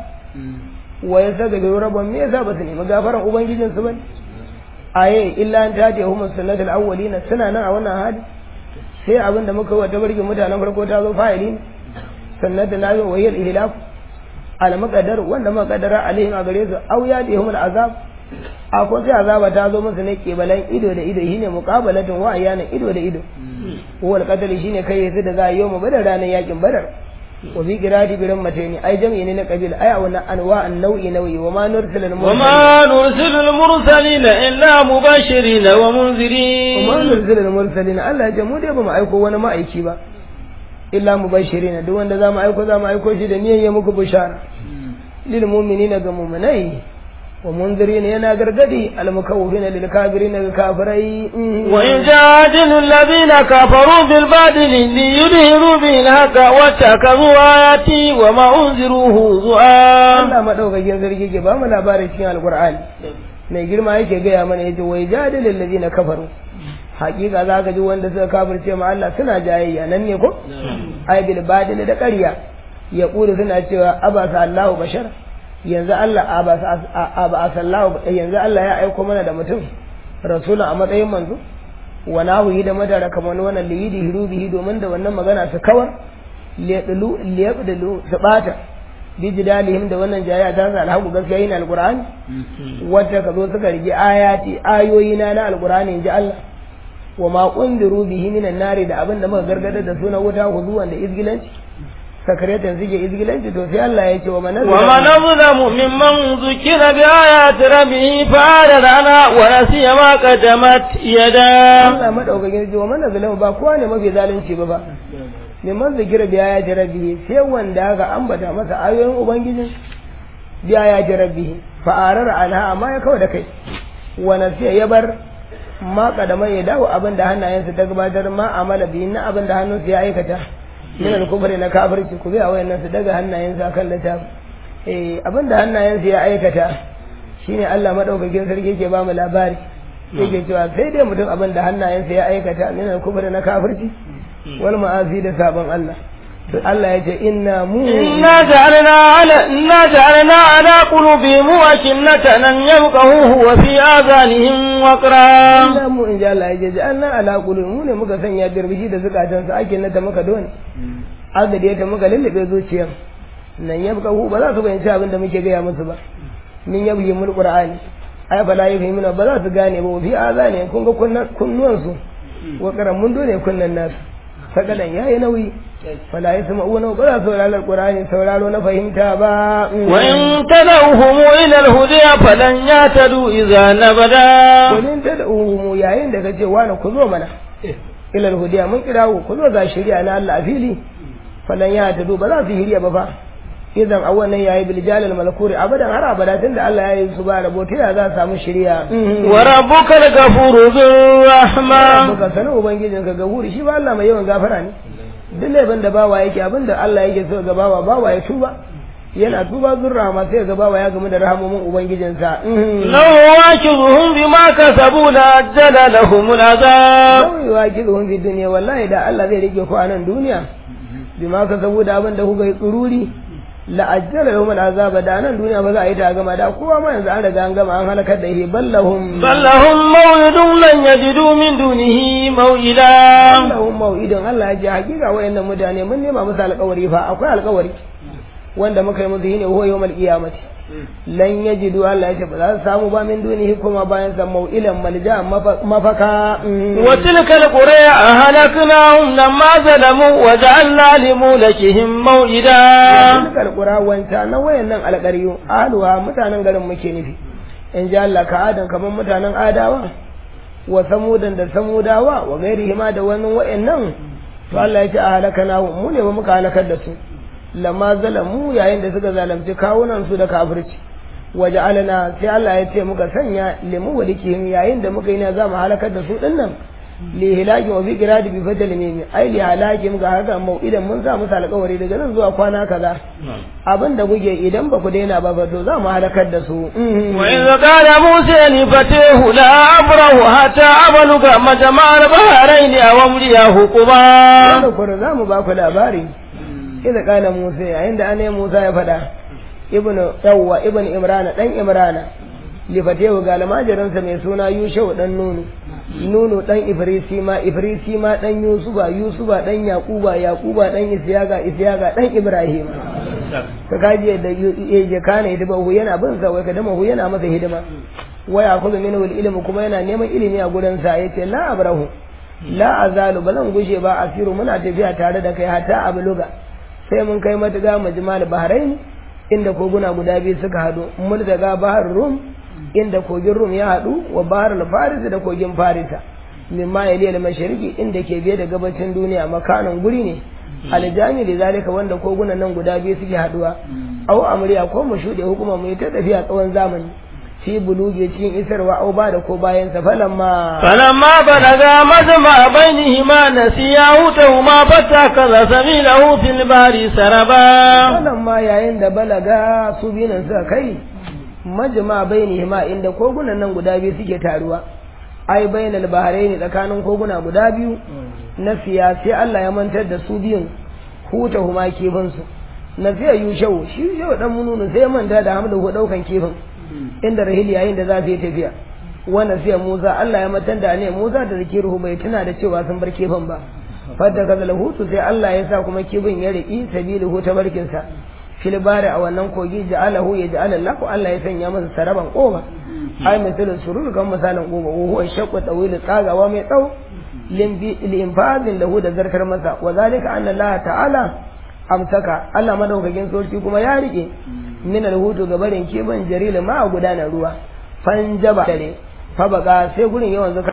wa yastaghfiru rabbahum me yasa basu nemi gafaran ubangijin su bane aye illa an tati hum sunnatul awwalin suna nan a wannan hali sai abin da muka wata barkin mutanen farko ta zo fa'ili ne sunnatu na zo wayil ihlaf al muqaddar wanda muqaddara alaihim a gare su aw yadihum al azab a ko sai azaba ta zo musu ne kebalan ido da ido shine muqabalatun wa ayana ido da ido wal qatl shine kai yanzu da za a yi mu badar ranar yakin badar wa bi qirati bi rammataini ai jam'i ne na qabila ai wannan anwa an nau'i nau'i wa ma nursilul وما نرسل المرسلين إلا مبشرين ومنذرين وما nursilul mursalin Allah ya ce mu dai ba mu aiko wani ma'aiki ba illa mubashirin duk wanda za mu aiko za mu aiko shi da niyyar ya muku bishara lil mu'minina ga mu'minai wa munzirin yana gargadi al mukawwifin lil kafirin ga kafirai وإن جادل الذين كفروا بالباطل ليدهروا به الحق واتخذوا آياتي وما أنذروا هزؤا Allah madaukakin sarki ke ba mu labarin cikin alqur'ani mai girma yake gaya mana yace wai jadilul ladina kafaru hakika za ka ji wanda suka kafirce ma Allah suna jayayya nan ne ko ai bil badil da ƙarya ya kula suna cewa abasa Allahu bashar yanzu Allah abasa abasa Allahu yanzu Allah ya aiko mana da mutum rasula a matsayin manzo wa nahu da madara kamar wannan liyidi hirubihi domin da wannan magana su kawar liyadlu liyadlu su bata bijidalihim da wannan jayayya ta sa alhaku gaskiya yin alqur'ani wacce ka zo suka rige ayati ayoyi na na alqur'ani inji Allah wa ma undiru bihi minan nari da abin da muka gargadar da sunan wuta huzuwan da izgilanci sakaratan suke izgilanci to sai Allah ya ce wa manazala ومن أظلم ممن ذكر بآيات ربه فأعرض عنها ونسي ما قدمت يداه Allah madaukakin ji wa manazala ba kowa ne mafi zalunci ba ba neman zikira biya ya ji rabbihi sai wanda aka ambata masa ayoyin ubangijin biya ya ji rabbihi fa'arar anha amma ya kawai da kai wa nasiya ya bar ma kadama ya dawo abin da hannayensa ta gabatar ma amala bi na abin da hannunsa ya aikata min al-kufri na kafirci ku ga wayannan su daga hannayensa kan littafi eh abin da hannayensa ya aikata shine Allah madaukakin sarki yake ba mu labari yake cewa sai dai mutum abin da hannayensa ya aikata min al-kufri na kafirci wal ma'asi da sabon Allah to Allah ya ce inna mu إنا جعلنا على إنا جعلنا على قلوبهم أكنة أن يفقهوه وفي آذانهم وقرا inna mu in ji Allah ya ce anna ala qulub mu ne muka sanya dirbishi da zukatan su ake na ta muka dole agade ta muka lullube zuciyan nan yabka hu ba za su bayyana abin da muke gaya musu ba min yabyi mul qur'ani ai bala yi fahimuna ba za su gane ba fi azane kun ga kunnuwan su wa karan mun dole kunnan nasu sakalan yayi nauyi fala yasma'una ba za su saurari qur'ani sauraro na fahimta ba وإن تدعوهم إلى الهدى فلن يهتدوا إذا نبدا kullun tad'uhum yayin da kace wani ku zo mana ilal hudiya mun kirawo ku zo ga shari'a na Allah a fili falan ya tadu ba za su hiriya ba fa idan a wannan yayi bil jalal malakuri abadan har abada tunda Allah ya yi su ba rabo ta ya za su samu shari'a وربك الغفور ذو الرحمة buka sanin ubangijin ka gafuri shi ba Allah mai yawan gafara ne duk laifin da bawa yake abinda Allah yake so ga bawa bawa ya tuba yana tuba zurra ma sai ga bawa ya gamu da rahamomin ubangijinsa لو واكبهم بما كسبوا لأجل لهم العذاب kawai kizuhun fi duniya wallahi da Allah zai rike ku a nan duniya bima ka saboda abin da kuka yi tsururi la ajjala lahum al'azaba da nan duniya ba za a yi ta gama da kowa ma yanzu an riga an gama an halakar da shi ballahum بل لهم موعد لن يجدوا من دونه موئلا ballahum mau'idun Allah ya ji hakika wayannan mutane mun nema musu alƙawari fa akwai alƙawari wanda muka yi musu shine huwa yawmal qiyamati lan yajidu Allah ya ce ba za su samu ba min dunihi kuma bayan sa mau'ilan malja mafaka وتلك القرى أهلكناهم لما ظلموا وجعلنا لمولكهم موئدا Tilkar ƙura wanta na wayannan alƙaryu aluwa mutanen garin muke nufi in ji Allah ka adan kamar mutanen adawa wa samudan da samudawa wa gairi hima da wani wayannan to Allah ya ce a halaka na mu ne ba muka halakar da su lamma zalamu yayin da suka zalunci kawunan su da kafirci waje alana sai Allah ya ce muka sanya limu walikihim yayin da muka yi na za mu halakar da su dinnan li hilakin wa fi qiradi bi fadl mimi ai li halakin ga haka mau'idan mun sa musu alƙawari daga nan zuwa kwana kaza abin da kuke idan ba ku daina ba fa to za mu halakar da su وإذ قال موسى لفتيه لا أبره حتى أبلغ مجمع البحرين أو أمضي حقبا wanda kuma za mu ba ku labari idan kana Musa yayin da ane Musa ya faɗa ibnu yawwa ibn imrana dan imrana lifatewa ga almajirinsa mai suna yushau dan nunu nunu dan ifrisi ma ifrisi ma dan yusuba yusuba dan yaquba yaquba dan isyaga isyaga dan ibrahim ka kaji da ya kana hidima hu yana bin sa wai ka dama hu yana masa hidima wa yakhudhu minhu al-ilm kuma yana neman ilimi a gurin sa yace la abrahu la azalu bazan gushe ba asiru muna tafiya tare da kai hatta abluga sai mun kai matuga majmal bahrain inda koguna guda biyu suka hadu multaga bahar rum inda kogin rum ya hadu wa bahar al-faris da kogin farisa mimma yali al-mashriqi inda ke biye da gabacin duniya makanan guri ne aljami da zalika wanda kogunan nan guda biyu suke haduwa au amriya ko mu shude hukuma mu yi ta tafiya tsawon zamani fi buluge cikin isarwa au ba da ko bayan sa falamma فلما بلغا مجمع بينهما نسيا حوتهما فاتخذ سبيله في البحر سربا falamma yayin da balaga su biyun suka kai majma bainihima inda kogunan nan guda biyu suke taruwa ai bainal bahraini tsakanin koguna guda biyu na siya sai Allah ya mantar da su biyun huta huma kifin su na fiya yushau shi yau dan mununu sai ya manta da hamdu ko daukan kifin inda rahil yayin da za su yi tafiya wannan sai Musa Allah ya mantar da ne Musa da zikiruhu bai tuna da cewa sun bar kifin ba fadda kaza hutu sai Allah ya sa kuma kifin ya riki sabiluhu ta barkin sa fil bari a wannan kogi ja'alahu ya ja'ala lahu Allah ya sanya masa saraban koba ai misalin surur kan misalin koba wa huwa shaqqu tawil tsagawa mai tsawo linfazin lahu da zarkar masa wa zalika anna Allah ta'ala amsaka Allah madaukakin soci kuma ya rike min alhutu ga barin kiban jaril ma a gudanar ruwa fanjaba dare fa baka sai gurin yawan